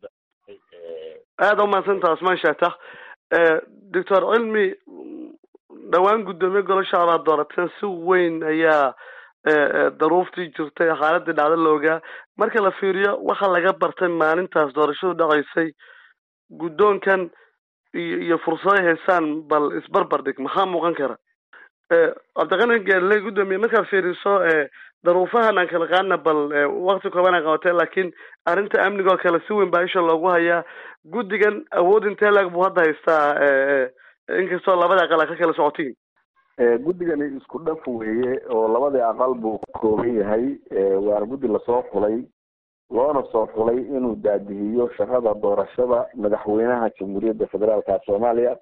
aada umahadsantaha usmaan shaatax doctor cilmi dhowaan guddoomiye golo shacabaa doorateen si weyn ayaa daruuftii jirtay xaaladii dhacdo loogaa marka la fiiriyo waxa laga bartay maalintaas doorashadu dhaceysay guddoonkan iyo iyo fursado haysaan bal isbarbar dhig maxaa muuqan kara cabdiqani gaarle guddoomiye markaad fiiriso daruufahan aan kala qaadna bal wakti kooban ay qabatee laakiin arrinta amniga oo kale si weyn baa isha loogu hayaa guddigan awood intee laag buu hadda haystaa inkastoo labada aqal a ka kala socotiin guddigani isku dhaf weeye oo labadii aqal buu ka kooban yahay waana guddi lasoo xulay loona soo xulay inuu daadihiyo shaqada doorashada madaxweynaha jamhuuriyadda federaalka soomaaliya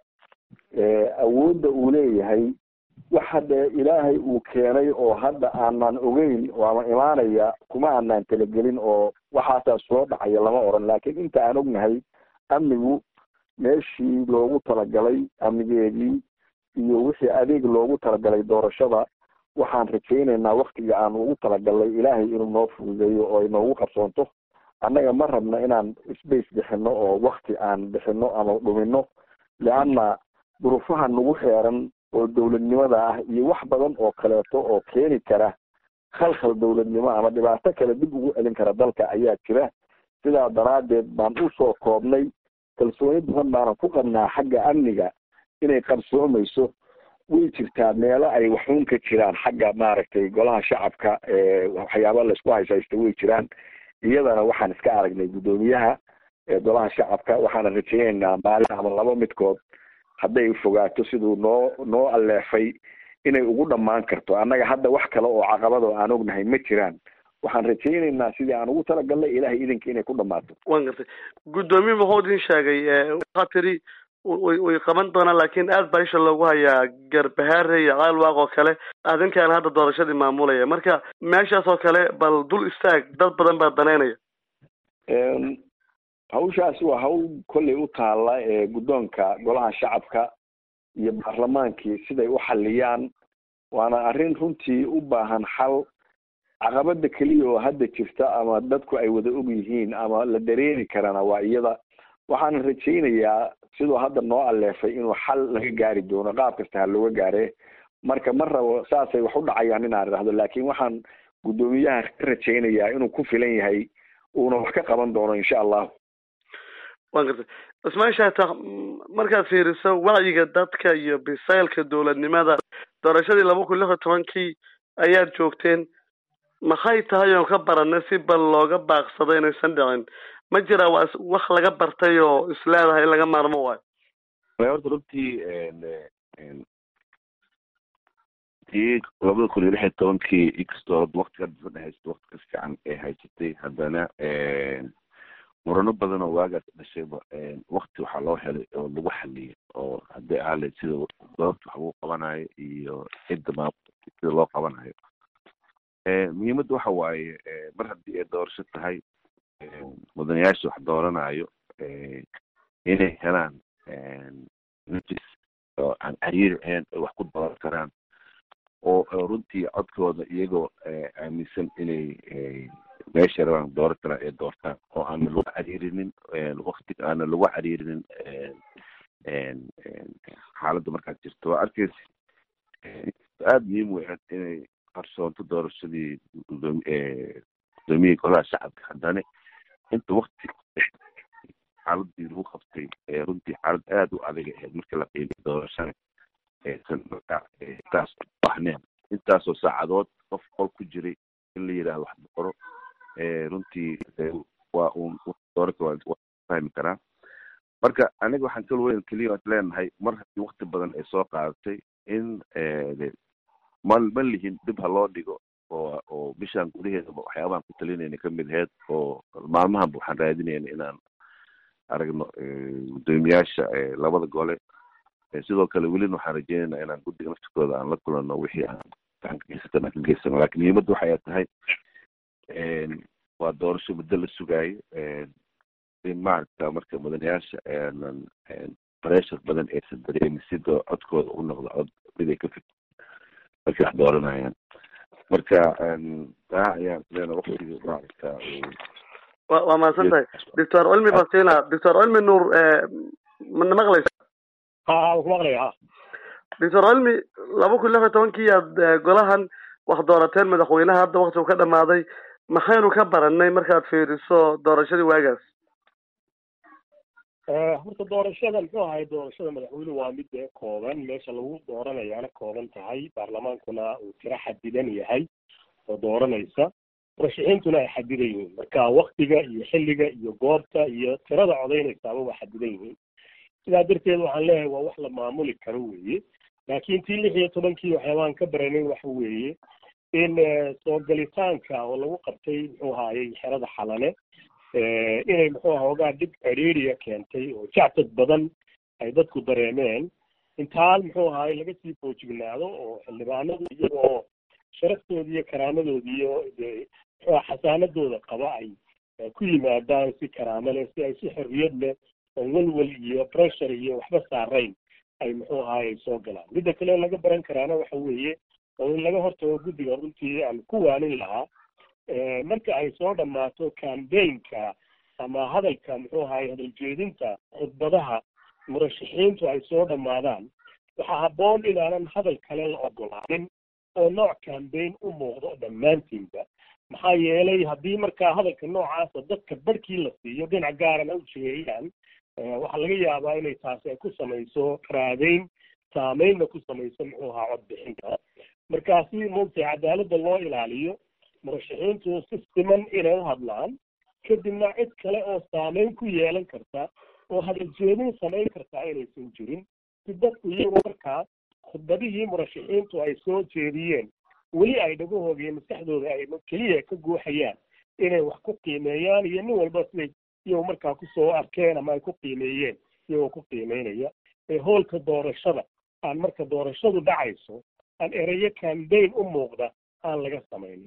awoodda uu leeyahay wax hadda ilaahay uu keenay oo hadda aanan ogeyn ama imaanaya kuma aanan talagelin oo waxaasaa soo dhacaya lama oran laakiin inta aan ognahay amnigu meeshii loogu talagalay amnigeedii iyo wixii adeeg loogu talagalay doorashada waxaan rajaynaynaa waktiga aan ugu talagalnay ilaahay inuu noo fududeeyo oo ay noogu qabsoonto annaga ma rabna inaan space bixino oo wakti aan bixino ama dhumino leanna duruufaha nagu xeeran oo dowladnimada ah iyo wax badan oo kaleeto oo keeni kara khalkhal dowladnimo ama dhibaato kale dib ugu celin kara dalka ayaa jira sidaa daraaddeed baan usoo koobnay kalsooni badan baanan ku qabnaa xagga amniga inay qarsoomayso way jirtaa meelo ay waxuun ka jiraan xagga maaragtay golaha shacabka waxyaaba laysku hayshaysta way jiraan iyadana waxaan iska aragnay guddoomiyaha golaha shacabka waxaana rajaynaynaa maalin ama laba midkood hadday fogaato siduu noo noo alleefay inay ugu dhammaan karto annaga hadda wax kale oo caqabad oo aan ognahay ma jiraan waxaan rajaynaynaa sidii aan ugu talagalnay ilahay idinka inay ku dhammaato wan gartay guddoomiye muxuu idin sheegay waxaa tiri way way qaban doonaan laakiin aad baa isha loogu hayaa garbahaare iyo caalwaaq oo kale adinkaana hadda doorashadii maamulaya marka meeshaas oo kale bal dul istaag dad badan baa danaynaya hawshaasi waa hawl kollay u taalla ee guddoonka golaha shacabka iyo baarlamaankii siday u xaliyaan waana arrin runtii u baahan xal caqabada keliya oo hadda jirta ama dadku ay wada og yihiin ama la dareemi karana waa iyada waxaana rajaynayaa siduu hadda noo alleefay inuu xal laga gaari doono qaab kasta ha looga gaare marka ma rabo saasay wax u dhacayaan inaan idhahdo laakiin waxaan guddoomiyaha ka rajaynayaa inuu ku filan yahay uuna wax ka qaban doono insha allahu wan gartay cismaan shaatax markaad fiiriso wacyiga dadka iyo bisaylka dowladnimada doorashadii laba kun lix iyo tobankii ayaad joogteen maxay tahay oon ka baranay si bal looga baaqsado inaysan dhicin ma jira waa wax laga bartay oo isleedahay in laga maarmo waayo horta runtii tii labada kun iyo lix iyo tobankii inkastoo waktiga difadha haysta wakti ka fiican ee haysatay haddana murano badan oo waagaas dhashayba wakti waxaa loo helay oo lagu xaliyay oo haddii aale sida goobta wax lagu qabanayo iyo cidda maamulka sida loo qabanayo muhiimadda waxa waaye mar haddii ay doorasho tahay mudanayaasha wax dooranayo inay helaan nafis oo aan cariiri ahayn ay wax ku dooran karaan oo runtii codkooda iyagoo aaminsan inay meesha rabaan dooran karaan ay doortaan oo aana lagu cariirinin wakti aana lagu cariirinin xaaladda markaad jirto waa arkeysa aada muhiim u ahayd inay qarsoonto doorashadii gudoomiyihii golaha shacabka haddana inta wakti xaaladii lagu qabtay runtii xaalad aada u adag ahayd markii la qiimay doorashada aysan markaa taas bahneen intaasoo saacadood qof qol ku jiray in la yidhahdo wax boqoro runtii waa uun dooraka waa fahmi karaa marka aniga waxaan kal weyn keliya leenahay mar haddii wakti badan ay soo qaadatay in ma ma lihin dib ha loo dhigo oo oo bishaan gudaheedaba waxyaabahan ku talinayna kamid aheyd oo maalmahanba waxaan raadinayna inaan aragno gudoomiyaasha labada gole sidoo kale welina waxaan rajeynayna inaan guddiga naftikooda aan la kulano wixii aan gacan ka geysatan aan ka geysano lakin muhiimadda waxay ay tahay waa doorasho muddo la sugaayo in maaragta marka mudanayaasha aanan pressure badan aysan dareemin sida codkooda u noqdo cod mid ay ka fik markay wax dooranayaan marka taa ayaan leena waktiga maaragta wa waa mahadsan tahay doctor cilmi basina doctor cilmi nuur mana maqlaysa ha ku maqlaya ha doctor cilmi laba kun lix iyo tobankii aad golahan wax doorateen madaxweynaha hadda wakti uu ka dhamaaday maxaynu ka baranay markaad fiiriso doorashadii waagaas horta doorashada muxuu ahay doorashada madaxweynuhu waa mid dee kooban meesha lagu dooranayaana kooban tahay baarlamaankuna uu tiro xadidan yahay oo dooranaysa murashaxiintuna ay xadidan yihiin marka waktiga iyo xilliga iyo goobta iyo tirada codaynaysaaba waa xadidan yihiin sidaa darteed waxaan leeyahay waa wax la maamuli karo weeye laakiin tii lix iyo tobankii waxyaabaan ka baranay waxa weeye in soo galitaanka oo lagu qabtay muxuu ahaayey xerada xalane inay muxuu aha ogaa dhib ceriiriya keentay oo jactad badan ay dadku dareemeen intaal muxuu ahaay laga sii foojignaado oo xildhibaanadu iyagoo sharaftoodi iyo karaamadoodi iyo de muxuu aha xasaanadooda qaba ay ku yimaadaan si karaamo leh si ay si xorriyad leh oo welwel iyo pressure iyo waxba saarayn ay muxuu ahaay soo galaan midda kale laga baran karaana waxa weeye oo in laga hortago guddiga runtii aan ku waanin lahaa marka ay soo dhammaato cambaynka ama hadalka muxuu ahaay hadaljeedinta khudbadaha murashaxiintu ay soo dhammaadaan waxaa habboon inaanan hadal kale la ogolaanin oo nooc cambayn u muuqdo dhammaantiinba maxaa yeelay haddii markaa hadalka noocaasa dadka barhkii la siiyo dhinac gaarana u jeeyaan waxaa laga yaabaa inay taasi ay ku samayso raadeyn saameynna ku samayso muxuu ahaa codbixinta markaa si moogtay cadaaladda loo ilaaliyo murashaxiintu si siman inay u hadlaan kadibna cid kale oo saameyn ku yeelan karta oo hadaljeedin samayn kartaa inaysan jirin si dadku iyagoo markaa khudbadihii murashaxiintu ay soo jeediyeen weli ay dhagahooda iyo maskaxdooda ay keliya ka guuxayaan inay wax ku qiimeeyaan iyo nin walba siday iyagoo markaa kusoo arkeen ama ay ku qiimeeyeen iyagoo ku qiimeynaya ee hoolka doorashada aan marka doorashadu dhacayso aan erayo cambayn u muuqda aan laga samaynin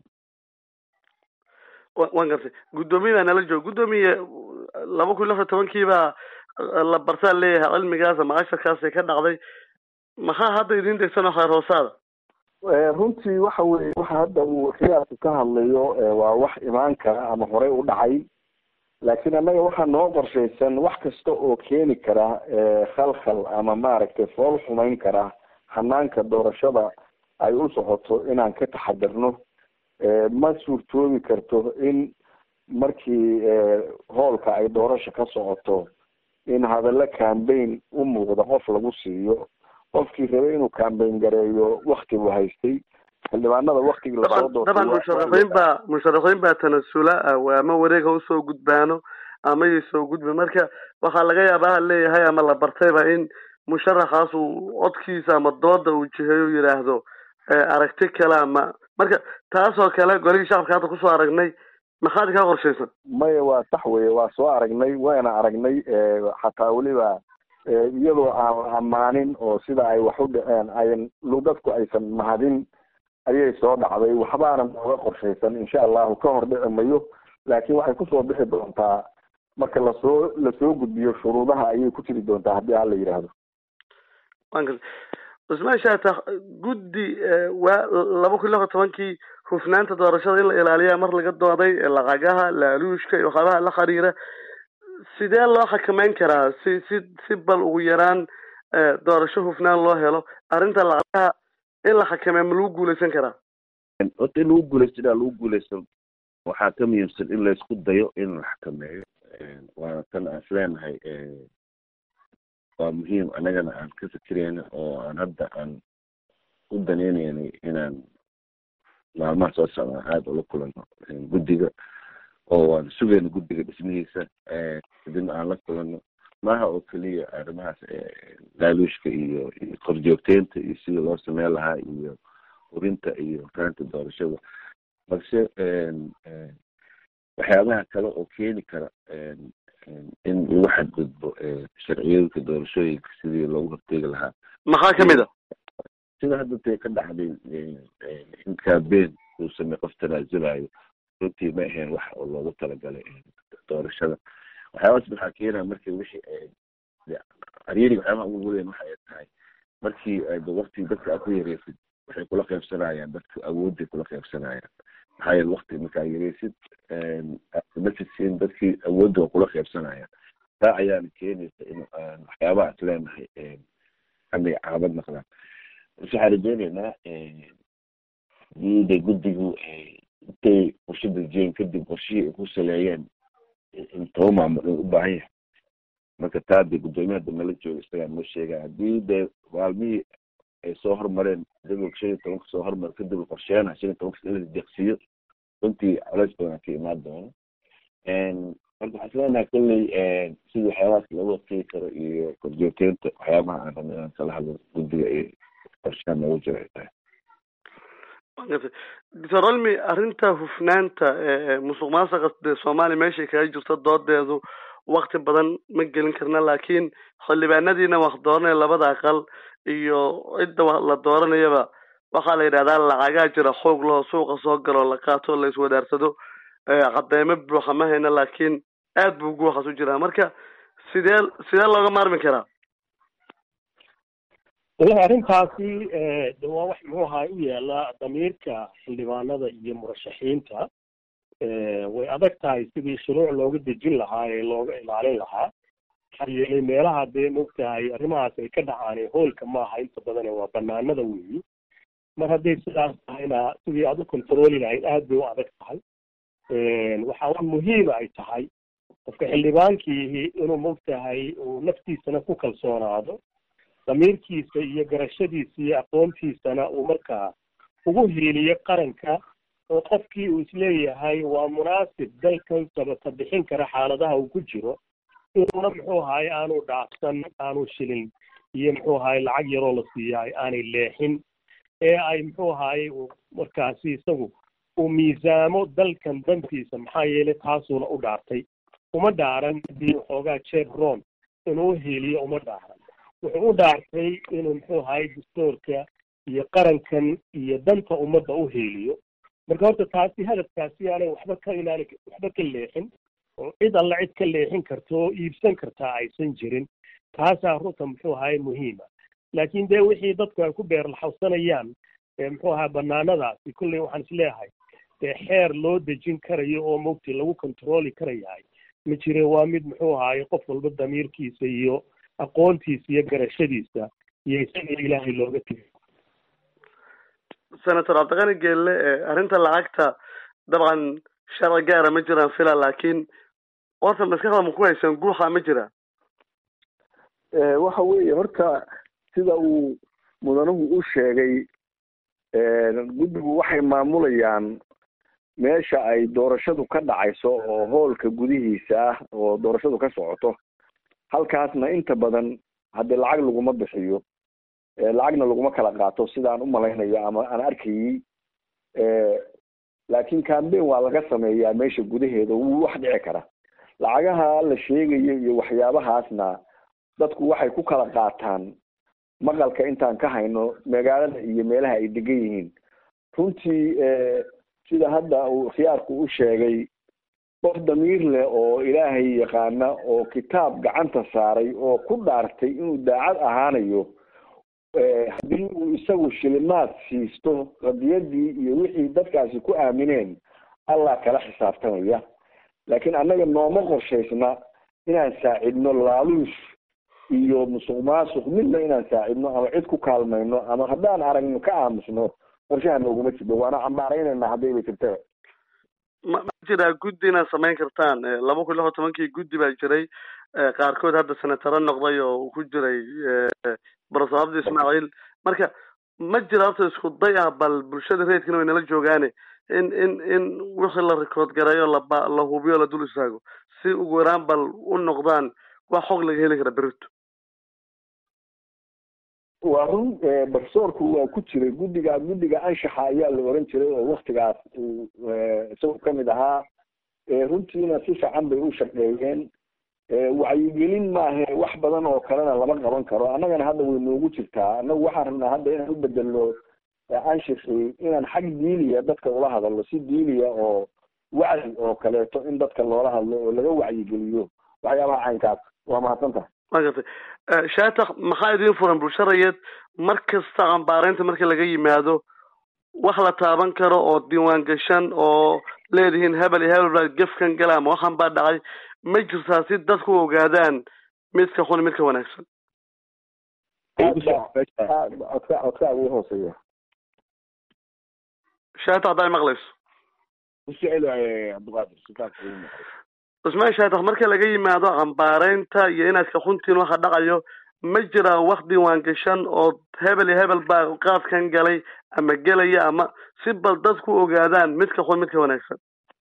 waan gartay guddoomiye baa nala jooga guddoomiye laba kun lix iyo tobankiibaa la bartaa leeyahay cilmigaas ama casharkaasay ka dhacday maxaa hadda idin degsanoo khayr hoosaada runtii waxa weye waxa hadda uu khiyaarku ka hadlayo waa wax imaan kara ama horey u dhacay laakiin annaga waxaa noo qorshaysan wax kasta oo keeni kara khalkhal ama maaragtay fool xumayn kara hanaanka doorashada ay u socoto inaan ka taxadirno ma suurtoobi karto in markii hoolka ay doorasho ka socoto in hadallo cambayn u muuqda qof lagu siiyo qofkii rabay inuu cambayn gareeyo wakti buu haystay xildhibaanada waktigii lasoo daban musharaxiin baa musharaxiin baa tanasula ama wareega usoo gudbaano ama yay soo gudbi marka waxaa laga yaabaa ha leeyahay ama la bartayba in musharaxaas uu codkiisa ama dooda uu jiheeyo yidhaahdo aragti kale ama marka taasoo kale golihii shacabka hadda kusoo aragnay maxaad kaa qorshaysan maya waa sax weye waa soo aragnay wayna aragnay xataa weliba iyadoo aan la ammaanin oo sida ay wax u dhaceen ayan dadku aysan mahadin ayay soo dhacday waxbaana nooga qorshaysan insha allahu ka hor dhici mayo laakiin waxay kusoo bixi doontaa marka lasoo lasoo gudbiyo shuruudaha ayay ku jiri doontaa haddii hala yidhaahdo cusmaan shaatax guddi waa laba kun lix iyo tobankii hufnaanta doorashada in la ilaaliyaa mar laga dooday lacagaha laaluushka iyo waxyaabaha la xiriira sidee loo xakameyn karaa si si si bal ugu yaraan doorasho hufnaan loo helo arrinta lacagaha in la xakameeya ma lagu guuleysan karaa horta in lagu guuleysto inaa lagu guuleysto waxaa ka muhiimsan in laysku dayo in la xakameeyo waana tan aan isleenahay waa muhiim annagana aan ka fikireyna oo aan hadda aan u daneyneynay inaan maalmaha soo socdaan aada ula kulano guddiga oo waan sugayna guddiga dhismihiisa kadibna aan la kulano maaha oo keliya arrimahaas laaluushka iyo iyo korjoogteynta iyo sidii loo sameyn lahaa iyo urinta iyo faanta doorashada balse waxyaabaha kale oo keeni kara in lagu xadgudbo sharciyooyinka doorashooyinka sidii loogu horteegi lahaa maxaa kamid a sida hadda tay ka dhacday in campaign uu samey qof tanaasulayo runtii ma ahayn wax oo loogu talagalay doorashada waxyaabaas maxaa keenaya markii wixii cariiriga waxyaabaha ugu weyn waxa ay tahay markii wakti dadka aad ku yareysid waxay kula qaybsanayaan dadka awoodday kula qaybsanayaan maxaa yeele wakti markaa yareysid masisin dadkii awoodda waa kula qaybsanayaan taa ayaana keenaysa in waxyaabaha is leenahay amay caabad naqdaan waxaan rajeyneynaa diida guddigu intay qorshe dejiyeen kadib qorshihii ay ku saleeyeen in toba maamul in u baahan yahay marka taa dee guddoomiyaha dambe la jooga isagaa noo sheegaya haddii dee maalmihii ay soo hormareen jadwalka shan iyo tobanka soo hormar kadib qorsheena shan iyo tobanka in la deeqsiiyo runtii colays badan ka imaan doono marka waxaan isleenahay kolley sidii waxyaabahaas looga hortegi karo iyo korjoogteynta waxyaabaha aan rabno inaan kala hadlo guddiga iyo qorshaha noogu jiro ay tahay doctor olmi arrinta hufnaanta musuq maasuqa dee soomaaliya meeshay kaga jirto doodeedu wakti badan ma gelin karna laakiin xildhibaanadiina wax dooranaya labada aqal iyo cidda la dooranayaba waxaa la yidhahdaa lacagaa jira xoog laho suuqa soo galo la qaato la iswadaarsado cadeymo buuxa ma hayna laakiin aad buu guuxas u jiraa marka sidee sidee looga maarmi karaa wallahi arrintaasi de waa wax muxuu ahaa u yaala damiirka xildhibaanada iyo murashaxiinta way adag tahay sidii shuruuc looga dejin lahaa ee looga ilaalin lahaa maxaa yeelay meelaha dee mogtahay arrimahaas ay ka dhacaan hoolka maaha inta badane waa banaanada weyi mar hadday sidaas tahayna sidii aad u controli lahayd aad bay u adag tahay waxaa muhiima ay tahay qofka xildhibaankiihi inuu mogtahay uu naftiisana ku kalsoonaado damiirkiisa iyo garashadiisa iyo aqoontiisana uu markaa ugu hiiliyo qaranka oo qofkii uu isleeyahay waa munaasib dalkan sabata bixin kara xaaladaha uu ku jiro inuuna muxuu ahaay aanu dhaafsan aanu shilin iyo muxuu ahaay lacag yaroo la siiyaay aanay leexin ee ay muxuu ahaay markaasi isagu uu miisaamo dalkan dantiisa maxaa yeelay taasuuna u dhaartay uma dhaaran hadii waxoogaa jeeb ron inuu uhiiliyo uma dhaaran wuxuu u dhaartay inuu muxuu ahaay dastoorka iyo qarankan iyo danta ummadda u hiiliyo marka horta taasi hadafkaasi aanay waxba ka inaana waxba ka leexin oo cid alla cid ka leexin karto oo iibsan kartaa aysan jirin taasaa runta muxuu ahaay muhiima laakiin dee wixii dadku ay ku beerlaxawsanayaan muxuu ahaa banaanadaasi kolley waxaan isleeyahay dee xeer loo dejin karayo oo mogti lagu controli karayahay ma jire waa mid muxuu ahaay qof walba damiirkiisa iyo aqoontiisa iyo garashadiisa iyo isaga ilaahay looga tegay senator cabdiqani geelle arrinta lacagta dabcan sharci gaara ma jiraan fila laakiin horta maskaxda ma ku haysan guuxa ma jira waxa weeye horta sida uu mudanuhu u sheegay guddigu waxay maamulayaan meesha ay doorashadu ka dhacayso oo hoolka gudihiisa ah oo doorashadu ka socoto halkaasna inta badan haddii lacag laguma bixiyo lacagna laguma kala qaato sidaan umalaynayo ama aan arkayey laakiin cambain waa laga sameeyaa meesha gudaheeda wuu wax dhici kara lacagaha la sheegayo iyo waxyaabahaasna dadku waxay ku kala qaataan maqalka intaan ka hayno magaalada iyo meelaha ay degan yihiin runtii sida hadda uu khiyaarku u sheegay qof damiir leh oo ilaahay yaqaana oo kitaab gacanta saaray oo ku dhaartay inuu daacad ahaanayo haddii uu isagu shilimaad siisto qadiyadii iyo wixii dadkaasi ku aamineen allah kala xisaabtamaya laakiin annaga nooma qorshaysna inaan saacidno laaluush iyo musuq maasuq midna inaan saacidno ama cid ku kaalmayno ama haddaan aragno ka aamusno qorshaha nooguma jiro waana cambaaraynayna haddayba jirtaba ma ma jiraa guddi inaad samayn kartaan laba kun lix iyo tobankii guddi baa jiray qaarkood hadda senataro noqday oo uu ku jiray profesor abdi ismaaciil marka ma jira horta isku day ah bal bulshada reedkina way nala joogaane in in in wixii la rikood gareeyo laba la hubiyo la dul istaago si ugu yaraan bal u noqdaan wax xog laga heli kara berito waa run profesorku waa ku jiray guddiga guddiga anshaxa ayaa la oran jiray oo waktigaas uu isagu kamid ahaa runtiina si fiican bay u shaqeeyeen wacyigelin maahe wax badan oo kalena lama qaban karo annagana hadda way noogu jirtaa annagu waxaan rabnaa hadda inaan u bedelno anshixi inaan xag diiniya dadka ula hadalno si diiniya oo wacyi oo kaleeto in dadka loola hadlo oo laga wacyigeliyo waxyaabaha caynkaas waa mahadsan tahay wa gartay shaatax maxaa idiin furan bulsharayeed mar kasta cambaareynta marka laga yimaado wax la taaban karo oo diiwaan gashan oo leedihiin hebel iyo hebel baa gefkan gala ama waxan baa dhacay ma jirtaa si dadku ogaadaan midka xun midka wanaagsan codka codka ugu hooseeya shaatax haddaa maqlayso cusmaan shaatax marka laga yimaado cambaareynta iyo inaad ka xuntiin waxa dhacayo ma jiraa wax diiwaan gashan oo hebel iyo hebel baa qaadkan galay ama gelaya ama si bal dadku ogaadaan midka xun midka wanaagsan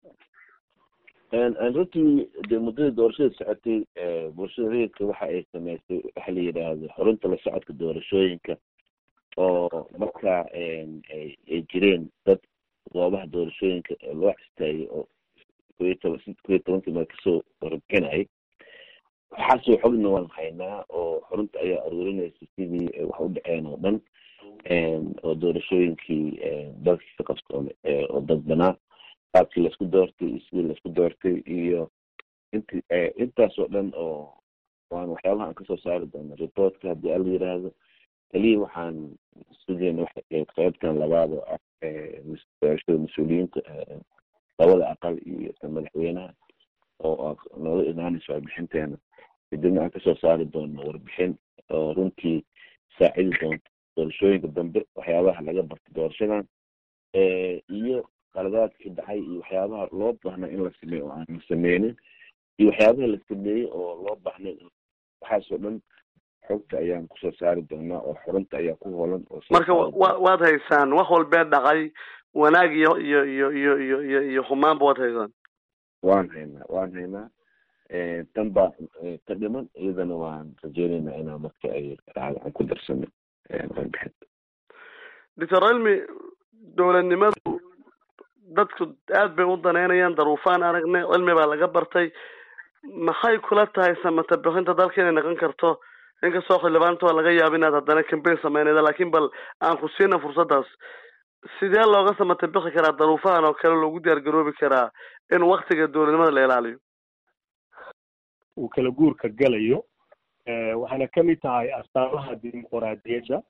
runtii dee muddadii doorashada socotay bulshada rayidka waxa ay sameysay waxa la yidhaahdo xurunta la socodka doorashooyinka oo markaa ay jireen dad goobaha doorashooyinka loo istaagay oo koyo toban koyo tobankii meel kasoo warbixinayay waxaasoo xogna waan haynaa oo xurunta ayaa aruurinaysa sidii wax u dhaceen oo dhan oo doorashooyinkii dalkii ka qabsoomay oo dad banaa qaabkii laisku doortay iyo sidii laisku doortay iyo inti intaas oo dhan oo waan waxyaabaha aan kasoo saari doono reportka haddii ala yiraahdo keliya waxaan sugeyna waxay ahayd qaybtan labaad oo ah doorashada mas-uuliyiinta labada aqal iyo tan madaxweynaha oo nooga imaanaysa warbixinteena kadibna aan kasoo saari doono warbixin oo runtii saacidi doonto doorashooyinka dambe waxyaabaha laga bartay doorashadan iyo qaladaadkii dhacay iyo waxyaabaha loo baahnaa in la sameeyo oo aan la sameynin iyo waxyaabaha la sameeyey oo loo baahnay waxaasoo dhan xogta ayaan kusoo saari doonaa oo xurunta ayaa ku holan oo marka wa waad haysaan wax walbee dhacay wanaag iyo iyo iyo iyo iyo iyo iyo xumaanba waad haysaan waan haynaa waan haynaa tan baa ka dhiman iyadana waan rajeyneynaa inaa marka ay dhacdo aan ku darsano warbixinta doctor cilmi dowladnimadu dadku aad bay u daneynayaan daruufaan aragnay cilmi baa laga bartay maxay kula tahay samata bixinta dalka inay noqon karto inkastoo xildhibaanta waa laga yaaba inaad haddana cambain sameynayda laakiin bal aan ku siina fursaddaas sidee looga samata bixi karaa daruufahan oo kale loogu diyaar garoobi karaa in waktiga dowladnimada la ilaaliyo uu kala guurka galayo waxayna kamid tahay astaamaha dimuqraadiyadda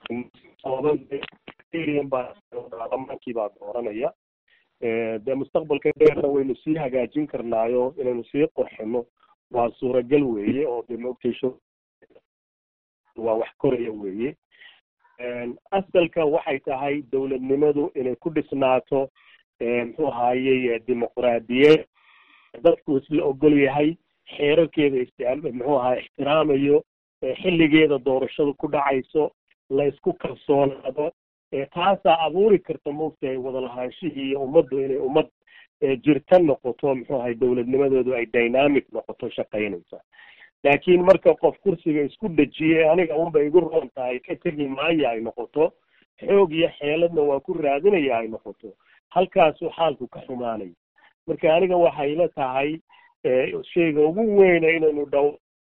baarlamaankii baa dooranaya dee mustaqbalka dheerna waynu sii hagaajin karnaayo inaynu sii qorxino waa suuragal weeye oo de maogtaysho waa wax koraya weeye asalka waxay tahay dowladnimadu inay ku dhisnaato muxuu ahayey dimuqraadiyad dadku isla ogol yahay xeerarkeeda istiaal muxuu ahaa ixtiraamayo xilligeeda doorashadu ku dhacayso la isku kalsoonaado taasaa abuuri karta maogtahay wadalahaanshihii iyo ummaddu inay ummad jirta noqoto muxuu ahay dowladnimadoodu ay dynamic noqoto shaqaynaysa laakiin marka qof kursiga isku dejiye aniga unba igu roon tahay ka tegi maaya ay noqoto xoog iyo xeeladna waa ku raadinaya ay noqoto halkaasuu xaalku ka xumaanaya marka aniga waxay la tahay shayga ugu weyna inaynu dhow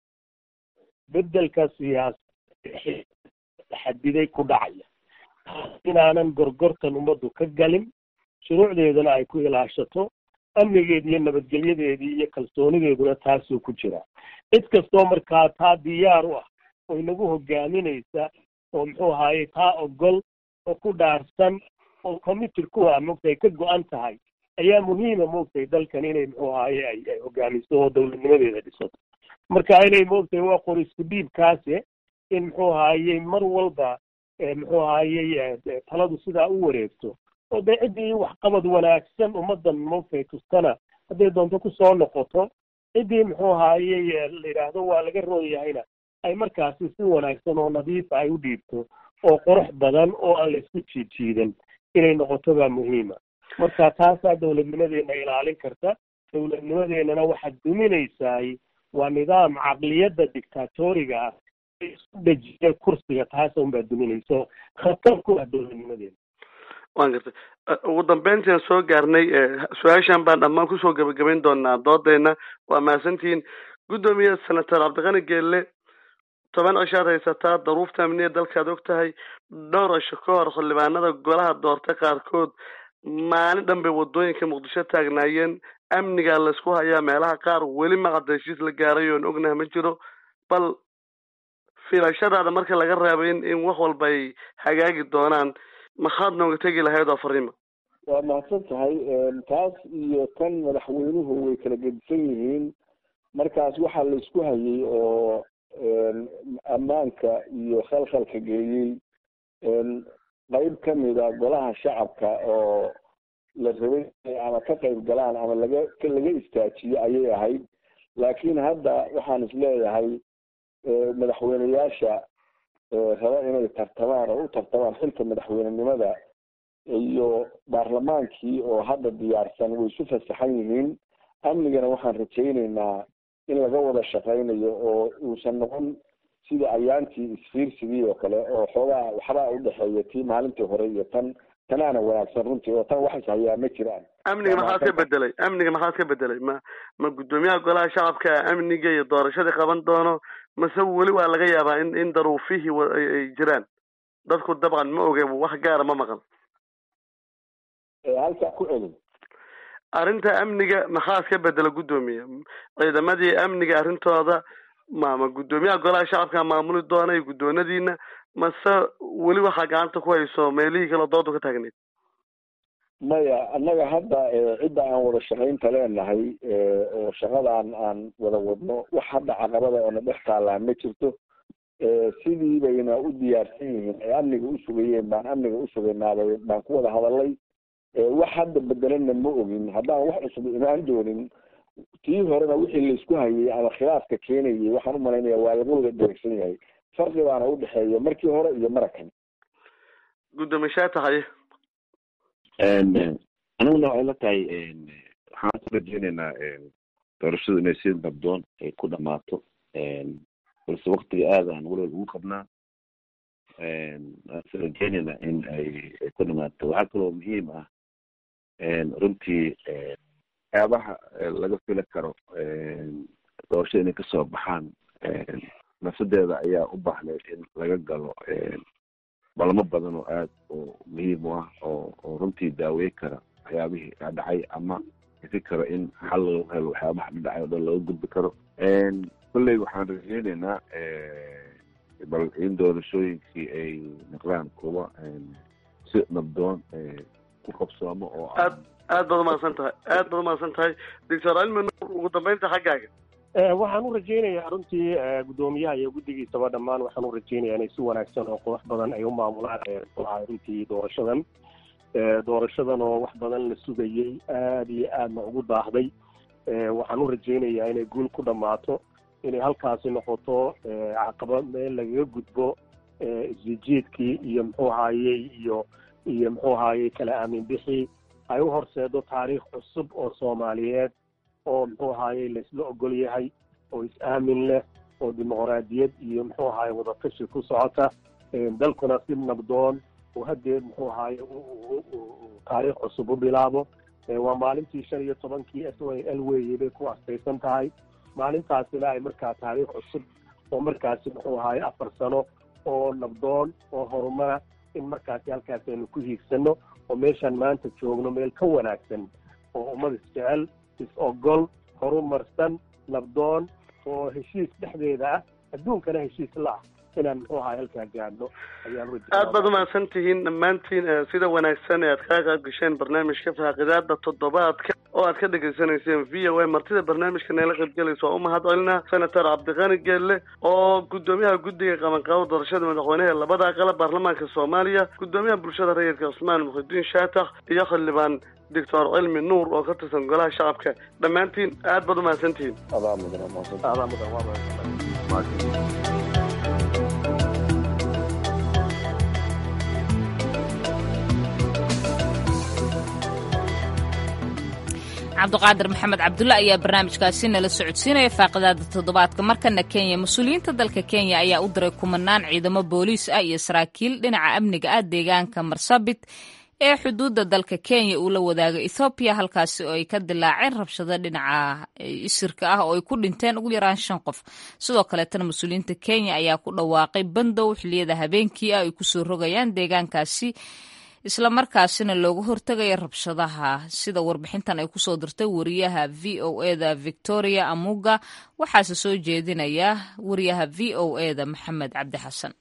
bedelka siyaasa xadiday ku dhacaya inaanan gorgortan ummaddu ka galin shuruucdeedana ay ku ilaashato amnigeedi iyo nabadgelyadeedii iyo kalsoonideeduna taasuu ku jira cid kastoo markaa taa diyaar u ah oo inagu hogaaminaysa oo muxuu ahaaye taa ogol oo ku dhaarsan oo committed ku ah moogtay ka go-an tahay ayaa muhiima moogtay dalkan inay muxuu ahaaye ay ay hogaamiso oo dowladnimadeeda dhisato marka inay moogtay waa qor isku dhiibkaase in muxuu ahaaye mar walba muxuu ahaaye taladu sidaa u wareegto oo dee ciddii waxqabad wanaagsan ummaddan moogtay tustana hadday doonto kusoo noqoto ciddii muxuu ahaaye la yidhaahdo waa laga roon yahayna ay markaasi si wanaagsan oo nadiifa ay u dhiibto oo qurux badan oo aan la isku jiidjiidan inay noqoto baa muhiima marka taasaa dowladnimadeena ilaalin karta dowladnimadeennana waxaad duminaysaay waa nidaam caqliyadda dictatoriga ah isku dejiya kursiga taasa unbaa duminaysa khatar ku ah dowladnimadeena waan gartay ugu dambeyntian soo gaarnay su-aashan baan dhammaan kusoo gebagabayn doonaa doodeyna waa mahadsantihiin guddoomiye senator cabdiqani geelle toban cishaad haysataa daruufta amniya dalkaad og tahay dhowr cisho ka hor xildhibaanada golaha doortay qaarkood maalin dhan bay wadooyinka muqdisho taagnaayeen amnigaa laysku hayaa meelaha qaar weli maqada heshiis la gaaray oon ognaha ma jiro bal filashadaada marka laga reebay in in wax walba ay hagaagi doonaan maxaad nooga tegi lahayd oo fariima waa mahadsan tahay taas iyo tan madaxweynuhu way kala gedisan yihiin markaas waxaa laysku hayay oo ammaanka iyo khalkhalka geeyey qayb kamida golaha shacabka oo la rabay ama ka qayb galaan ama laga laga istaajiyo ayay ahayd laakiin hadda waxaan isleeyahay madaxweyneyaasha raba inay tartamaan oo u tartamaan xilka madaxweynenimada iyo baarlamaankii oo hadda diyaarsan way isu fasaxan yihiin amnigana waxaan rajayneynaa in laga wada shaqaynayo oo uusan noqon sida ayaantii isfiirsigii oo kale oo xoogaa waxbaa udhexeeya tii maalintii hore iyo tan tanaana wanaagsan runtii oo tan wax ishayaa ma jiraan amniga maxaad ka bedelay amniga maxaad ka bedelay ma ma guddoomiyaha golaha shacabka amniga iyo doorashadii qaban doono mase weli waa laga yaabaa in in daruufihii ay jiraan dadku dabcan ma oge wax gaara ma maqan halkaa ku celin arrinta amniga maxaa iska bedela guddoomiye ciidamadii amniga arrintooda ma ma guddoomiyaha golaha shacabka maamuli doona iyo guddoonadiina mase weli waxaa gacanta ku hayso meelihii kale doodu ka taagneyd maya annaga hadda cidda aan wada shaqaynta leenahay oo shaqadaan aan wada wadno wax hadda caqabada oona dhex taallaan ma jirto sidii bayna u diyaarsan yihiin ay amniga u sugayeen baan amniga u sugaynaabay baan ku wada hadalay wax hadda bedelana ma ogin haddaan wax cusub imaan doonin tii horena wixii laysku hayay ama khilaafka keenayay waxaan u malaynaya waa laga wada dheregsan yahay farqi baana udhexeeya markii hore iyo marakan guddoomiye shaa tahay aniguna waxay la tahay waxaan ku rajeyneynaa doorashadu inay si nabdoon ay ku dhamaato balse waktiga aad aan weliba ugu qabnaa waanse rajeyneynaa in ay ay ku dhamaato waxaa kaloo muhiim ah runtii waxyaabaha laga fili karo doorashada inay kasoo baxaan nafsadeeda ayaa u baahneyd in laga galo balamo badan oo aad oo muhiim u ah oo oo runtii daawey kara waxyaabihii dhacay ama ifi karo in xal lagu helo waxyaabaha dhacay oo dhan laga gudbi karo kolley waxaan rajeyneynaa bal in doorashooyinkii ay noqdaan kuwa si nabdoon ku qabsoomo oo aad aad baad umahadsan tahay aad baad umahadsan tahay doctor cilmi nuur ugu dambeynta xaggaaga waxaan u rajaynayaa runtii guddoomiyaha iyo guddigiisaba dhammaan waxaan u rajaynayaa inay si wanaagsan oo qurux badan ay u maamulaan runtii doorashadan doorashadan oo wax badan la sugayey aada iyo aadna ugu daahday waxaan u rajaynayaa inay guul ku dhammaato inay halkaasi noqoto caqabad meel lagaga gudbo isjijiidkii iyo muxuu ahaayey iyo iyo muxuu ahaayey kala aamin bixii ay u horseedo taariikh cusub oo soomaaliyeed oo muxuu ahaayey laisla ogol yahay oo is-aamin leh oo dimuqraadiyad iyo muxuu ahaye wadatashi ku socota dalkuna si nabdoon oo haddee muxuu ahaye taariikh cusub u bilaabo waa maalintii shan iyo tobankii s y l weye bay ku astaysan tahay maalintaasina ay markaa taariikh cusub oo markaasi muxuu ahaye afar sano oo nabdoon oo horumara in markaasi halkaas aynu ku hiigsano oo meeshaan maanta joogno meel ka wanaagsan oo ummad isjecel is-ogol horumarsan nabdoon oo heshiis dhexdeeda ah adduunkana heshiis la ah inaan muxuu ahaa halkaa gaadhno ayaan aad baad umahadsan tihiin dhammaantiin sida wanaagsan ee aad kaga qayb gasheen barnaamijka faaqidaada toddobaadka oo aad ka dhegaysanayseen v o a martida barnaamijka neela qaybgelaysa waa u mahad celina senator cabdiqani geelle oo guddoomiyaha guddiga qabanqaabo doorashada madaxweynaha ee labada aqala baarlamaanka soomaaliya guddoomiyaha bulshada rayidka cusmaan muxidiin shaatax iyo xildhibaan doctor cilmi nuur oo ka tirsan golaha shacabka dhammaantiin aad baad umahadsan tihiin adaa mudan adaa mudan waa mahadsan cabdiqaadir maxamed cabdulle ayaa barnaamijkaasi nala socodsiinaya faaqidaada toddobaadka markana kenya mas-uuliyiinta dalka kenya ayaa u diray kumanaan ciidamo booliis ah iyo saraakiil dhinaca amniga ah deegaanka marsabit ee xuduudda dalka kenya uu la wadaaga ethoobiya halkaasi oo ay ka dilaaceen rabshado dhinaca isirka ah oo ay ku dhinteen ugu yaraan shan qof sidoo kaleetana mas-uuliyiinta kenya ayaa ku dhawaaqay bandow xiliyada habeenkii ah ay kusoo rogayaan deegaankaasi isla markaasina looga hortegaya rabshadaha sida warbixintan ay kusoo dirtay wariyaha v o eda victoria amuga waxaase soo jeedinaya wariyaha v o eda maxamed cabdi xasan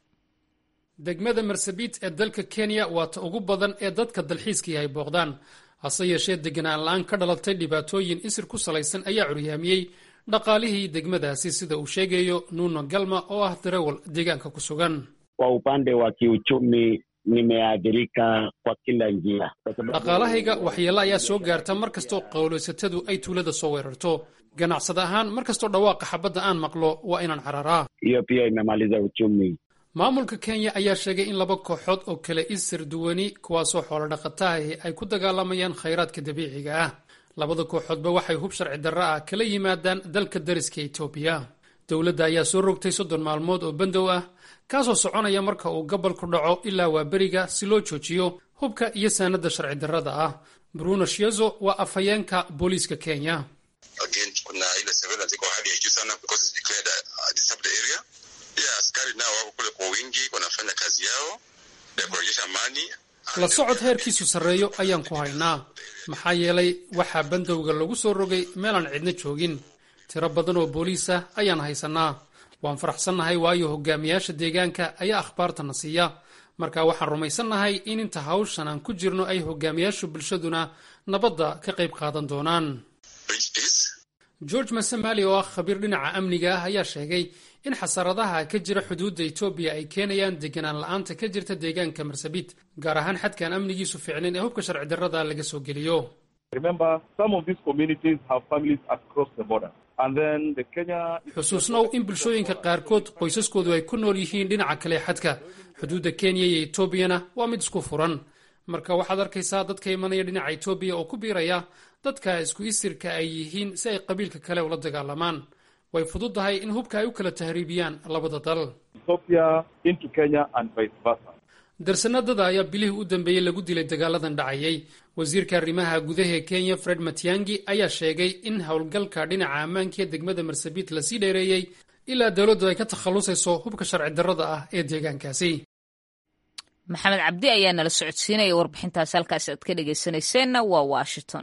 degmada marsabit ee dalka kenya waa ta ugu badan ee dadka dalxiiskii ay booqdaan hase yeeshee deganaan la-aan ka dhalatay dhibaatooyin isir ku salaysan ayaa curyaamiyey dhaqaalihii degmadaasi sida uu sheegayo nuno galma oo ah darawal deegaanka ku sugan kwa upande wa kiuchumi nimeathirika kwa kila njia. dhaqaalahayga waxyeelo ayaa soo gaarta mar kastoo qowlaysatadu ay tuulada soo weerarto ganacsada ahaan mar kastoo dhawaaqa xabadda aan maqlo waa inaan cararaa Hiyo pia imemaliza uchumi. maamulka kenya ayaa sheegay in laba kooxood oo kale isir duwani kuwaasoo xoolo dhaqataahi ay ku dagaalamayaan khayraadka dabiiciga ah labada kooxoodba waxay hub sharci darro ah kala yimaadaan dalka dariska etoobiya dowladda ayaa soo rogtay soddon maalmood oo bandow ah kaasoo soconaya marka uu gobolku dhaco ilaa waa beriga si loo joojiyo hubka iyo saanada sharci darrada ah bruno shiezo waa afhayeenka booliiska kenya Again, kuna ile surveillance iko hali ya juu sana because it's declared a disturbed area. Pia askari nao wako kule kwa wingi wanafanya kazi yao ya kurejesha amani. la socod heerkiisu sarreeyo ayaan ku haynaa maxaa yeelay waxaa bandowga lagu soo rogay meelaan cidna joogin tiro badan oo booliis ah ayaan haysanaa waan faraxsannahay waayo hogaamiyaasha deegaanka ayaa akhbaartana siiya marka waxaan rumaysannahay in inta hawshan aan ku jirno ay hogaamiyaasha bulshaduna nabadda ka qayb qaadan doonaan george masamali oo ah khabiir dhinaca amniga ah ayaa sheegay in xasaradaha ka jira xuduudda etoobiya ay keenayaan deganaan la-aanta ka jirta deegaanka marsabit gaar ahaan xadkaan amnigiisu fiicnayn ee hubka sharci darrada laga soo geliyo Remember, some of these communities have families across the border. And then the Kenya... xusuusnow in bulshooyinka qaarkood qoysaskoodu ay ku nool yihiin dhinaca kale xadka xuduudda kenya iyo etoobiyana waa mid isku furan marka waxaad arkaysaa dadka imanaya dhinaca etoobiya oo ku biiraya dadka isku isirka ay yihiin si ay qabiilka kale ula dagaalamaan way fududahay in hubka ay u kala tahriibiyaan labada dal Ethiopia into Kenya and vice versa. darsanadada ayaa bilihii u dambeeyey lagu dilay dagaaladan dhacayay wasiirka arrimaha gudaha ee kenya fred matiangi ayaa sheegay in howlgalka dhinaca ammaanka ee degmada marsabit lasii dheereeyey ilaa dowladdu ay ka takhallusayso hubka sharci darrada ah ee deegaankaasi maxamed cabdi ayaa nala socodsiinaya warbixintaas halkaas aad ka dhegaysanayseena waa washington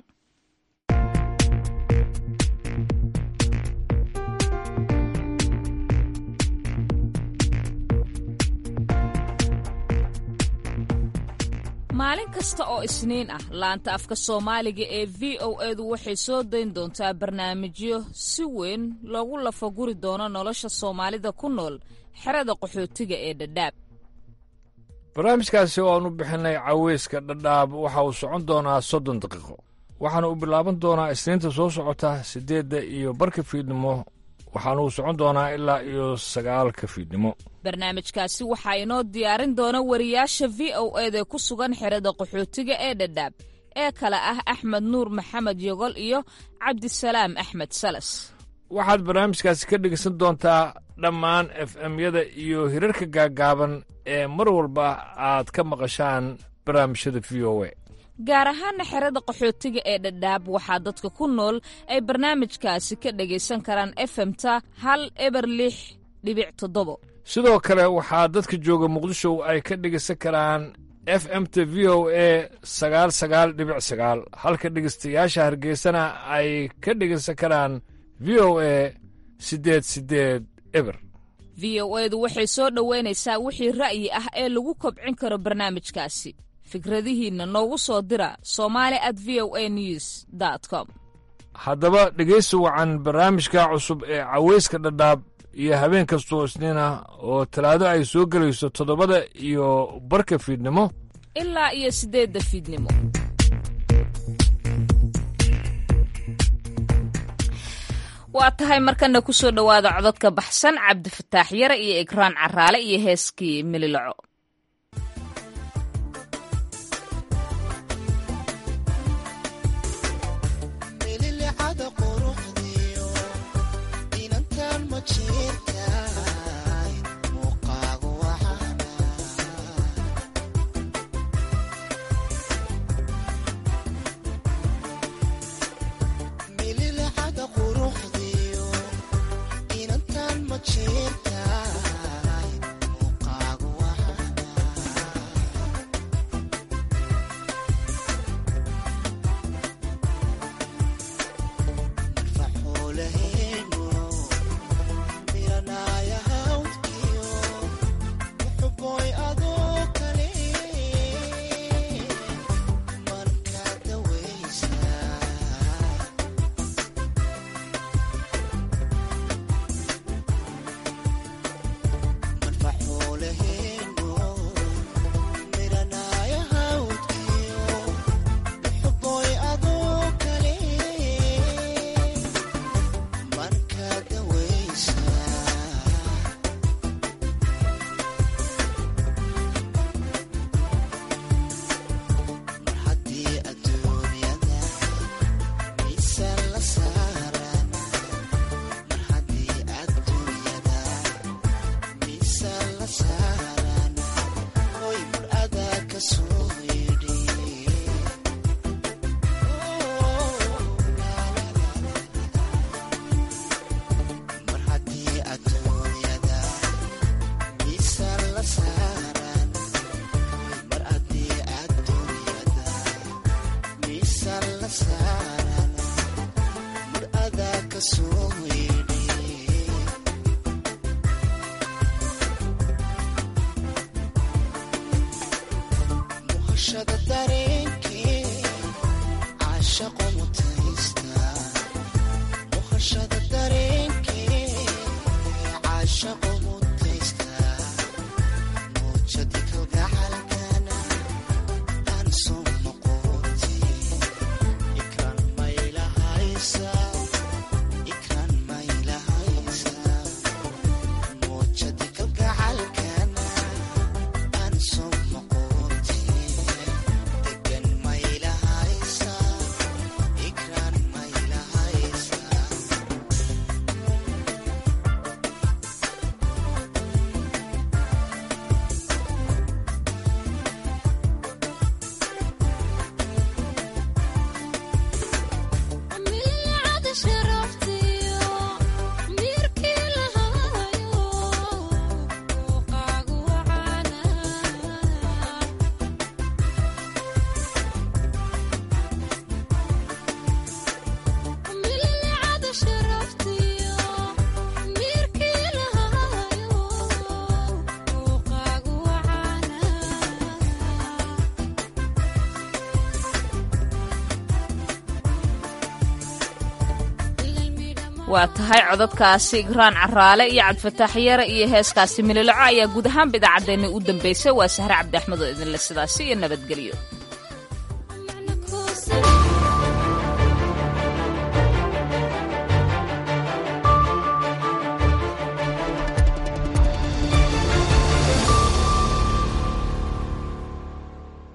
maalin kasta oo isniin ah laanta afka soomaaliga ee v o edu waxay soo dayn doontaa barnaamijyo si weyn loogu lafaguri doono nolosha soomaalida ku nool xerada qaxootiga ee dhadhaab barnaamijkaasi oo aan u bixinay caweyska dhadhaab waxa uu socon doonaa soddon daqiiqo waxaana uu bilaaban doonaa isniinta soo socota siddeedda iyo barka fiidnimo waxaana uu socon doonaa ilaa iyo sagaalka fiidnimo barnaamijkaasi waxaa inoo diyaarin doona wariyaasha v o eda ku sugan xerada qaxootiga ee dhadhaab ee kale ah axmed nuur maxamed yogol iyo cabdisalaam axmed salas waxaad barnaamijkaasi ka dhegaysan doontaa dhammaan f m-yada iyo hirarka gaaggaaban ee mar walba aad ka maqashaan barnaamijyada v o a gaar ahaana xerada qaxootiga ee dhadhaab waxaa dadka ku nool ay barnaamijkaasi ka dhagaysan karaan efemta hal eber lix dhibic toddobo sidoo kale waxaa dadka jooga muqdisho ay ka dhegaysan karaan f m t v o a sagaal sagaal dhibic sagaal halka dhegaystayaasha hargeysana ay ka dhegaysan karaan v o a siddeed siddeed eber v o edu waxay soo dhoweynaysaa wixii ra'yi ah ee lagu kobcin karo barnaamijkaasi fikradihiinna noogu soo dira somali at v o a news com haddaba dhegaysi wacan barnaamijka cusub ee cawayska dhadhaab iyo habeen kastoo isniina oo talaado ay soo gelayso toddobada iyo barka fiidnimo ilaa iyo siddeedda fiidnimo waa tahay markana ku soo dhowaada cododka baxsan cabdifataax yare iyo ikraan caraale iyo heeskii mililaco waa tahay cododkaasi igraan caraale iyo cabdifataax yare iyo heeskaasi mililaco ayaa guud ahaanba idaacaddeenna u dambaysay waa sahre cabdi axmed oo idinle sidaasi iyo nabadgelyo